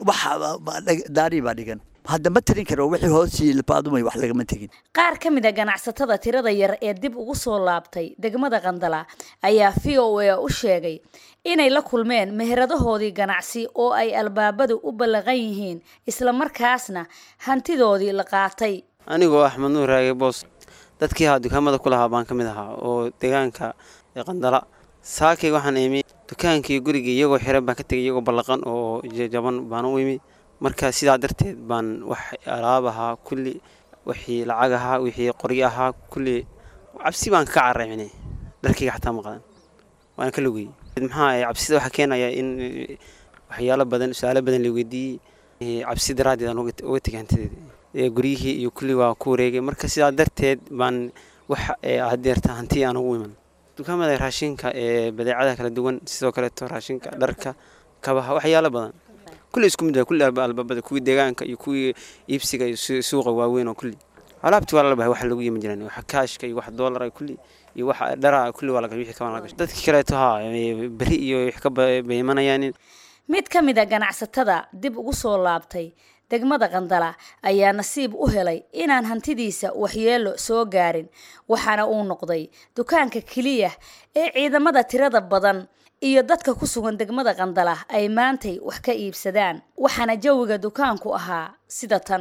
daari baa dhigan hadda ma tirin karo wixii hoosii baadumay wax lagama tegin qaar ka mid a ganacsatada tirada yar ee dib ugu soo laabtay degmada qandala ayaa v o a u sheegay inay la kulmeen meheradahoodii ganacsi oo ay albaabadu u ballaqan yihiin islamarkaasna hantidoodii la qaatay anigoo axmed nuur raage boos dadkii ahaa dukaamada ku lahaa baan ka mid ahaa oo deegaanka qandala saakay waxaan imi dukaankii gurigii iyagoo xiran baan ka tegay iyagoo ballaqan oo jaban baan u imi marka sidaa darteed baan wax alaab ahaa kulli wixii lacag ahaa wixii qoryo ahaa kulli cabsi baan ka carreemine dharkayga xataa maqdan waan ka lugayey maxaa cabsida waxaa keenaya in waxyaalo badan su-aalo badan la weydiiyey cabsi daraaddeed aan uga tegay hantideeda guryihii iyo kulli waa ku wareegay marka sidaa darteed baan wax hadeerta hanti aan ugu iman dukaamada raashinka ee badeecadaha kala duwan sidoo kaleeto raashinka dharka kabaha waxyaalo badan kulli isku mid kulli albaabada kuwii deegaanka iyo kuwii iibsiga iyo suuqa waaweyn oo kulli alaabti waa lala bahay wax lagu yiman jiraan wax kaashka iyo wax doolara kulli iyo wax dhara kulli waa laga wixii kaban laga dadkii kaleeto haa beri iyo wax ka baymanayaan mid ka mid a ganacsatada dib ugu soo laabtay degmada qandala ayaa nasiib u helay inaan hantidiisa waxyeelo soo gaarin waxaana uu noqday dukaanka keliya ee ciidamada tirada badan iyo dadka ku sugan degmada qandala ay maantay wax ka iibsadaan waxaana jawiga dukaanku ahaa sida tan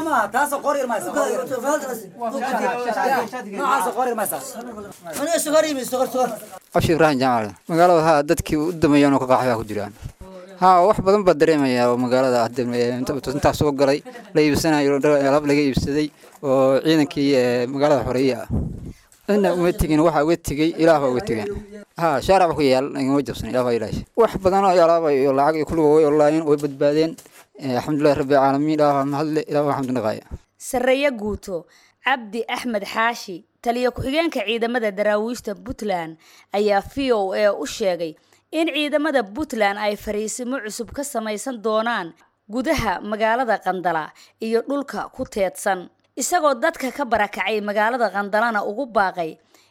abshi ibraahim jaamac magaalada haa dadkii u dameeyaan oo ka qaxbaa ku jiraan haa wax badan baa dareemayaa oo magaalada intaa soo galay la iibsanayo alaab laga iibsaday oo ciidankii magaalada xoreeye ah ina uma tegin waxaa uga tegey ilaah baa uga tegeen haa shaarac ku yaal igama jabsan ilaah baa ilaahay wax badan oo alaaba iyo lacag iyo kulliga way olaayeen way badbaadeen alxamdulillahi rabbi caalamiin ilaah baa mahadle ilaah baa xamdu naqaaya sareeye guuto cabdi axmed xaashi taliya ku-xigeenka ciidamada daraawiishta puntland ayaa v o a u sheegay in ciidamada puntland ay fariisimo cusub ka samaysan doonaan gudaha magaalada qandala iyo dhulka ku teedsan isagoo dadka ka barakacay magaalada qandalana ugu baaqay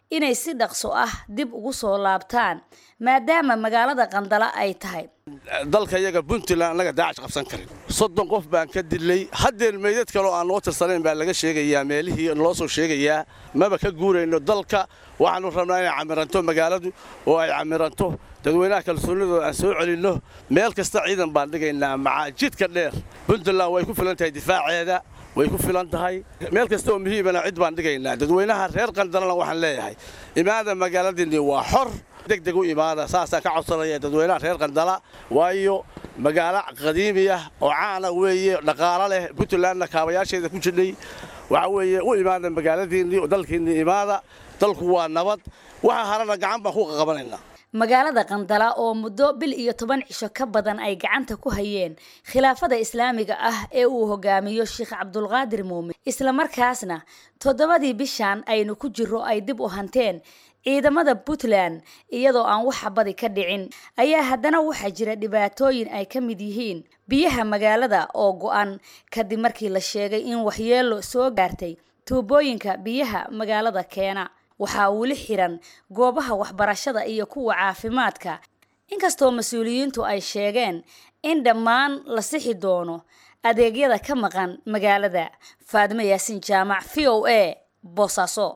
inay si dhaqso ah dib ugu soo laabtaan maadaama magaalada qandala ay tahay dalka iyaga puntland annaga daacash qabsan karin soddon qof baan ka dilay haddeen meydad kaloo aan noo tirsanayn baa laga sheegayaa meelihii naloo soo sheegayaa maba ka guurayno dalka waxaannu rabnaa inay camiranto magaaladu oo ay camiranto dadweynaha kalsoonidooda aan soo celinno meel kasta ciidan baan dhigaynaa macaa jidka dheer puntland way ku filan tahay difaaceeda way ku filan tahay meel kasta oo muhiimana cid baan dhigaynaa dadweynaha reer qandalana waxaan leeyahay imaada magaaladiinni waa xor degdeg u imaada saasaan ka codsanaya dadweynaha reer qandala waayo magaalo qadiimi ah oo caana weeye dhaqaalo leh puntlandna kaabayaasheeda ku jidhay waxa weeye u imaada magaaladiinnii oo dalkiinnii imaada dalku waa nabad waxa harana gacan baan ku qaqabanaynaa magaalada qandala oo muddo bil iyo toban cisho ka badan ay gacanta ku hayeen khilaafada islaamiga ah ee uu hogaamiyo sheekh cabdulqaadir muumin islamarkaasna toddobadii bishan aynu ku jiro ay dib u hanteen ciidamada puntland iyadoo aan wax badi ka dhicin ayaa haddana waxaa jira dhibaatooyin ay ka mid yihiin biyaha magaalada oo go-an kadib markii la sheegay in waxyeelo soo gaartay tuubooyinka biyaha magaalada keena waxaa weli xiran goobaha waxbarashada iyo kuwa caafimaadka inkastoo mas-uuliyiintu ay sheegeen in dhammaan la sixi doono adeegyada ka maqan magaalada faadimo yaasin jaamac v o a boosaaso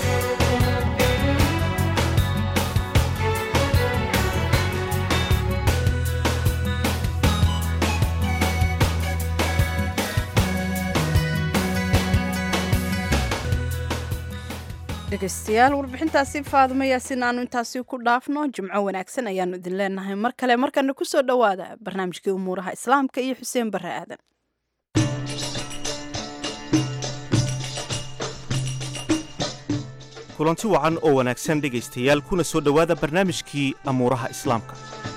dhegeystayaal warbixintaasi faadimo yaasin aanu intaasi ku dhaafno jimco wanaagsan ayaanu idin leenahay mar kale markana kusoo dhowaada barnaamijkii umuuraha islaamka iyo xuseen bare aadan kulanti wacan oo wanaagsan dhegaystayaal kuna soo dhowaada barnaamijkii amuuraha islaamka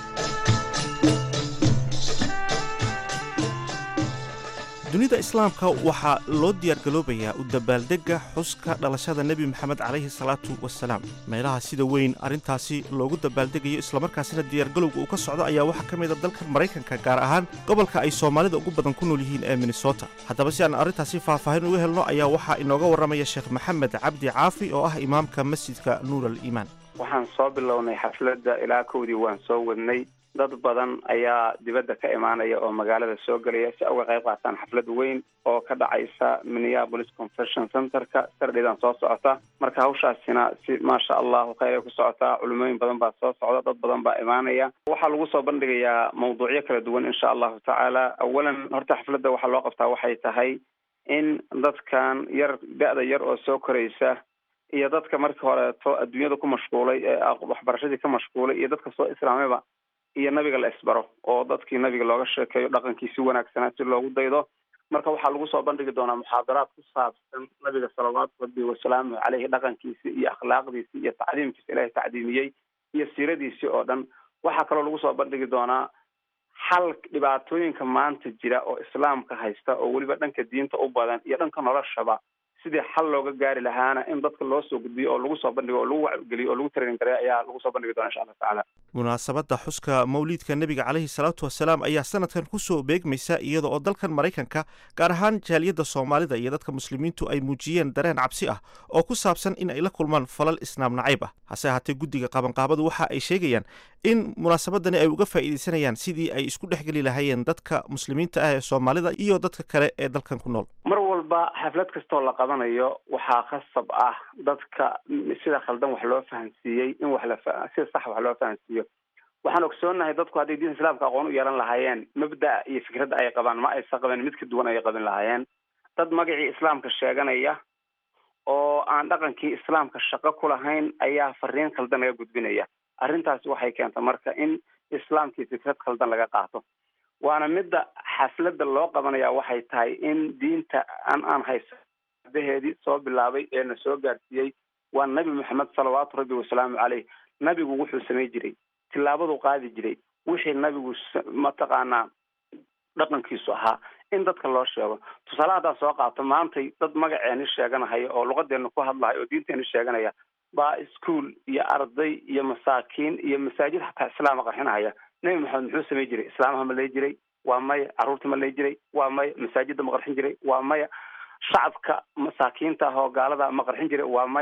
dunida islaamka waxaa loo diyaargaloobayaa u dabaaldegga xuska dhalashada nebi moxamed calayhi salaatu wasalaam meelaha sida weyn arrintaasi loogu dabaaldegayo islamarkaasina diyaargalowga uu ka socdo ayaa waxaa ka mida dalkan maraykanka gaar ahaan gobolka ay soomaalida ugu badan ku nool yihiin ee minnesota haddaba si aan arrintaasi faahfaahin uga helno ayaa waxaa inooga warramaya sheekh maxamed cabdi caafi oo ah imaamka masjidka nuur al iimaan waxaan soo bilownay xafladda ilaa kowdii waan soo wadnay dad badan ayaa dibadda ka imaanaya oo magaalada soo gelaya si uga qayb qaataan xaflad weyn oo ka dhacaysa minneapolis convention centerka sardhidan soo socota marka hawshaasina si maasha allahu khayr ay ku socotaa culimooyin badan baa soo socda dad badan baa imaanaya waxaa lagu soo bandhigayaa mawduucyo kala duwan insha allahu tacaala awalan horta xafladda waxaa loo qabtaa waxay tahay in dadkan yar da-da yar oo soo koraysa iyo dadka markii horeeto adduunyada ku mashquulay ee waxbarashadii ka mashquulay iyo dadka soo islaamayba iyo nabiga la isbaro oo dadkii nabiga looga sheekeeyo dhaqankiisi wanaagsanaa si loogu daydo marka waxaa lagu soo bandhigi doonaa muxaadaraad ku saabsan nabiga salawaatu rabbi wasalaamu caleyhi dhaqankiisi iyo akhlaaqdiisi iyo tacdiimkiisa ilaahay tacdiimiyey iyo siiradiisii oo dhan waxaa kaloo lagu soo bandhigi doonaa xal dhibaatooyinka maanta jira oo islaamka haysta oo weliba dhanka diinta u badan iyo dhanka noloshaba sidii xal looga gaari lahaana in dadka loo soo gudbiyo oo lagu soo bandhigo oo lagu wacgeliyo oo lagu training gareeyo ayaa lagu soo bandhigi doona insha allah tacaala munaasabadda xuska mawliidka nebiga calayhi salaatu wasalaam ayaa sanadkan kusoo beegmaysa iyada oo dalkan maraykanka gaar ahaan jaaliyadda soomaalida iyo dadka muslimiintu ay muujiyeen dareen cabsi ah oo ku saabsan in ay la kulmaan falal islaam nacayb ah hase ahaatee guddiga qabanqaabadu waxa ay sheegayaan in munaasabadani ay uga faa'iidaysanayaan sidii ay isku dhexgeli lahaayeen dadka muslimiinta ah ee soomaalida iyo dadka kale ee dalkan ku nool mar walba xaflad kastoo la qabanayo waxaa khasab ah dadka sida khaldan wax loo fahansiiyey in wax la sida sax wax loo fahansiiyo waxaan ogsoonahay dadku hadday diinta islaamka aqoon u yeelan lahaayeen mabda iyo fikradda ay qabaan ma aysan qaban mid ka duwan ayay qabin lahaayeen dad magacii islaamka sheeganaya oo aan dhaqankii islaamka shaqo ku lahayn ayaa fariin khaldan laga gudbinaya arrintaasi waxay keenta marka in islaamkii fikrad khaldan laga qaato waana midda xafladda loo qabanaya waxay tahay in diinta an aan hayso daheedii soo bilaabay ee na soo gaarsiiyey waa nabi moxamed salawaatu rabbi wasalaamu caleyh nabigu wuxuu samay jiray tillaabaduu qaadi jiray wixii nabigu mataqaanaa dhaqankiisu ahaa in dadka loo sheego tusaale haddaan soo qaato maantay dad magaceeni sheeganahaya oo luqadeena ku hadlahaya oo diinteeni sheeganaya baa ischool iyo arday iyo masaakiin iyo masaajid xataa islaama qarxinahaya nebi maxamed muxuu samay jiray islaamaha ma lay jiray waa maya carruurta ma lay jiray waa maya masaajidda ma qarxin jiray waa maya shacabka masaakiinta ah oo gaalada ma qarxin jiray waa maya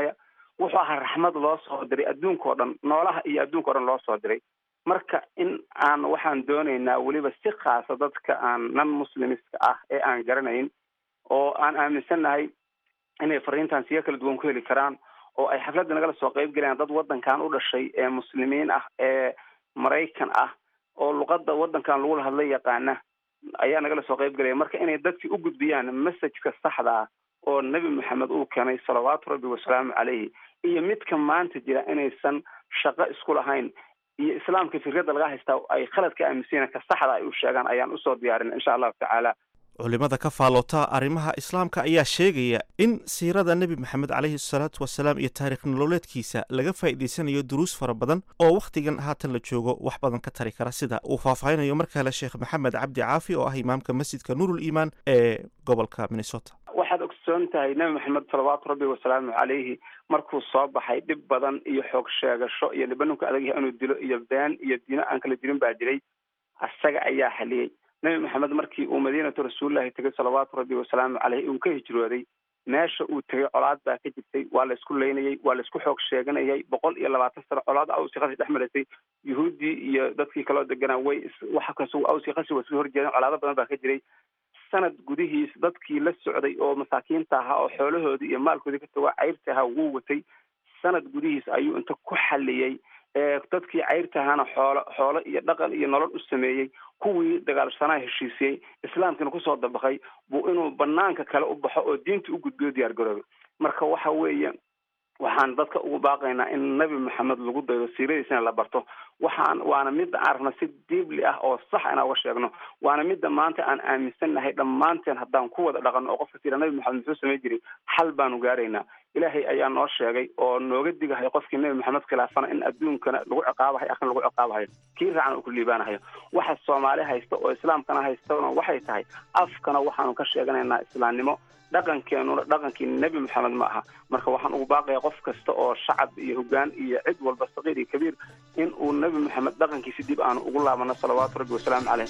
wuxuu ahaa raxmad loo soo diray adduunka o dhan noolaha iyo adduunka o dhan loo soo diray marka in aan waxaan doonaynaa weliba si khaasa dadka aan nan muslimiska ah ee aan garanayn oo aan aaminsannahay inay fariintan siyo kala duwan ku heli karaan oo ay xafladda nagala soo qayb galayaan dad waddankan u dhashay ee muslimiin ah ee maraykan ah oo luqadda waddankan lagula hadla yaqaana ayaa nagala soo qayb galaya marka inay dadki u gudbiyaan messajka saxda ah oo nebi maxamed uu keenay salawaatu rabbi wasalaamu caleyhi iyo midka maanta jira inaysan shaqo isku lahayn iyo islaamka fikradda laga haystaa ay khalad ka aaminsan ka saxda ay u sheegaan ayaan usoo diyaarin insha allahu tacaala culimada ka faaloota arrimaha islaamka ayaa sheegaya in siirada nebi maxamed caleyhi salaatu wasalaam iyo taarikh nololeedkiisa laga faa'iidaysanayo duruus fara badan oo wakhtigan haatan la joogo wax badan ka tari kara sida uu faahfaahinayo mar kale sheekh maxamed cabdi caafi oo ah imaamka masjidka nuurul iimaan ee gobolka minnesota waxaad ogsoon tahay nebi maxamed salawaatu rabbi wasalaamu caleyhi markuu soo baxay dhib badan iyo xoog sheegasho iyo dhibaninku adag yahay inuu dilo iyo been iyo diino aan kala jirin baa jiray isaga ayaa xaliyey nebi maxamed markii uu madiinatu rasuulillahi tegay salawaatu rabbi wasalaamu caleyhi uu ka hijrooday meesha uu tegay colaad baa ka jirtay waa la isku leynayay waa la isku xoog sheeganayay boqol iyo labaatan sano colaad awsi kasi dhex maraysay yuhuuddii iyo dadkii kaloo deganaa way waxa kas awsi kasi waa iska horjeedeen colaado badan baa ka jiray sanad gudihiis dadkii la socday oo masaakiinta ahaa oo xoolahoodii iyo maalkoodii ka tagaa cayrta ahaa wuu watay sanad gudihiis ayuu inta ku xaliyey dadkii cayrta ahaana xoolo xoolo iyo dhaqan iyo nolol u sameeyey kuwii dagaalsanaa heshiisiyey islaamkiina kusoo dabaqay buu inuu banaanka kale u baxo oo diinta u gudbiyo diyaar garoobay marka waxa weeye waxaan dadka ugu baaqaynaa in nebi maxamed lagu daydo siiradiisana la barto waxaan waana midda aan rabna si diibli ah oo sax inaan uga sheegno waana midda maanta aan aaminsannahay dhammaanteen haddaan ku wada dhaqanno oo qofka tira nebi maxamed muxuu samay jiray xal baanu gaaraynaa ilaahay ayaa noo sheegay oo nooga digahay qofkii nebi maxamed khilaafana in adduunkana lagu ciqaabahay akhrin lagu ciqaabahayo kii raacna uu ku liibaanahayo waxa soomaali haysta oo islaamkana haystana waxay tahay afkana waxaanu ka sheeganaynaa islaamnimo dhaqankeenuna dhaqankii nebi maxamed ma aha marka waxaan ugu baaqaya qof kasta oo shacab iyo hogaan iyo cid walba saqiir iyo kabiir in uu nebi maxamed dhaqankiisi dib aanu ugu laabano salawaatu rabbi wasalaamu caleyh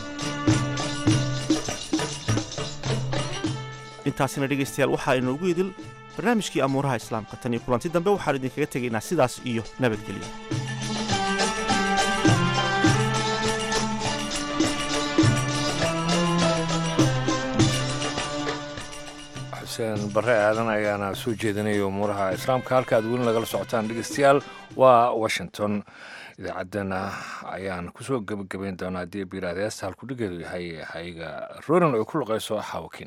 intaasina dhegaystayaal waxaa inoogu idil barnaamijkii amuuraha islaamka tan iyo kulanti dambe waxaanu idinkaga tegaynaa sidaas iyo nabadgelyo xuseen bare aadan ayaana soo jeedinaya umuuraha islaamka halka aad weli nagala socotaan dhegeystayaal waa washington idaacaddana ayaan kusoo gebagabayn doonaa haddii biiraad heesta halkudhigeedu yahay hayga ronan ay ku luqayso xaawakin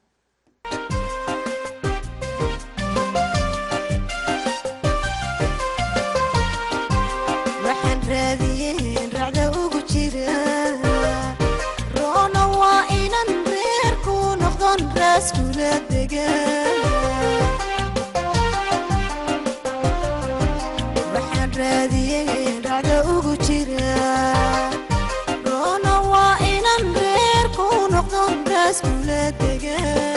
waxaan raadiyey dhacda ugu jira roona waa inan reer ku noqdo raas kula dega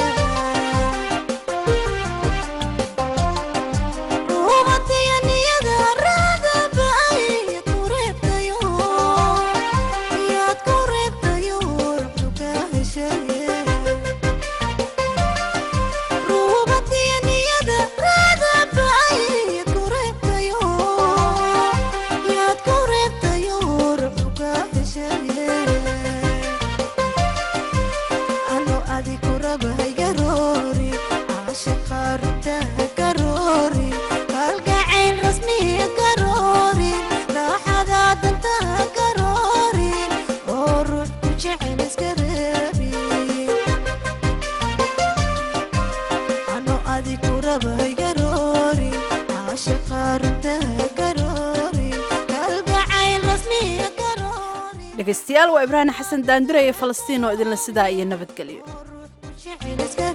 ruubatiya niyada raada ba'ay ku reebtayo yaad ku reebtayo ruxdu ka heshaye dhegaystayaal waa ibraahim xasan daandure iyo falastiin oo idinla sidaa iyo nabadgelyo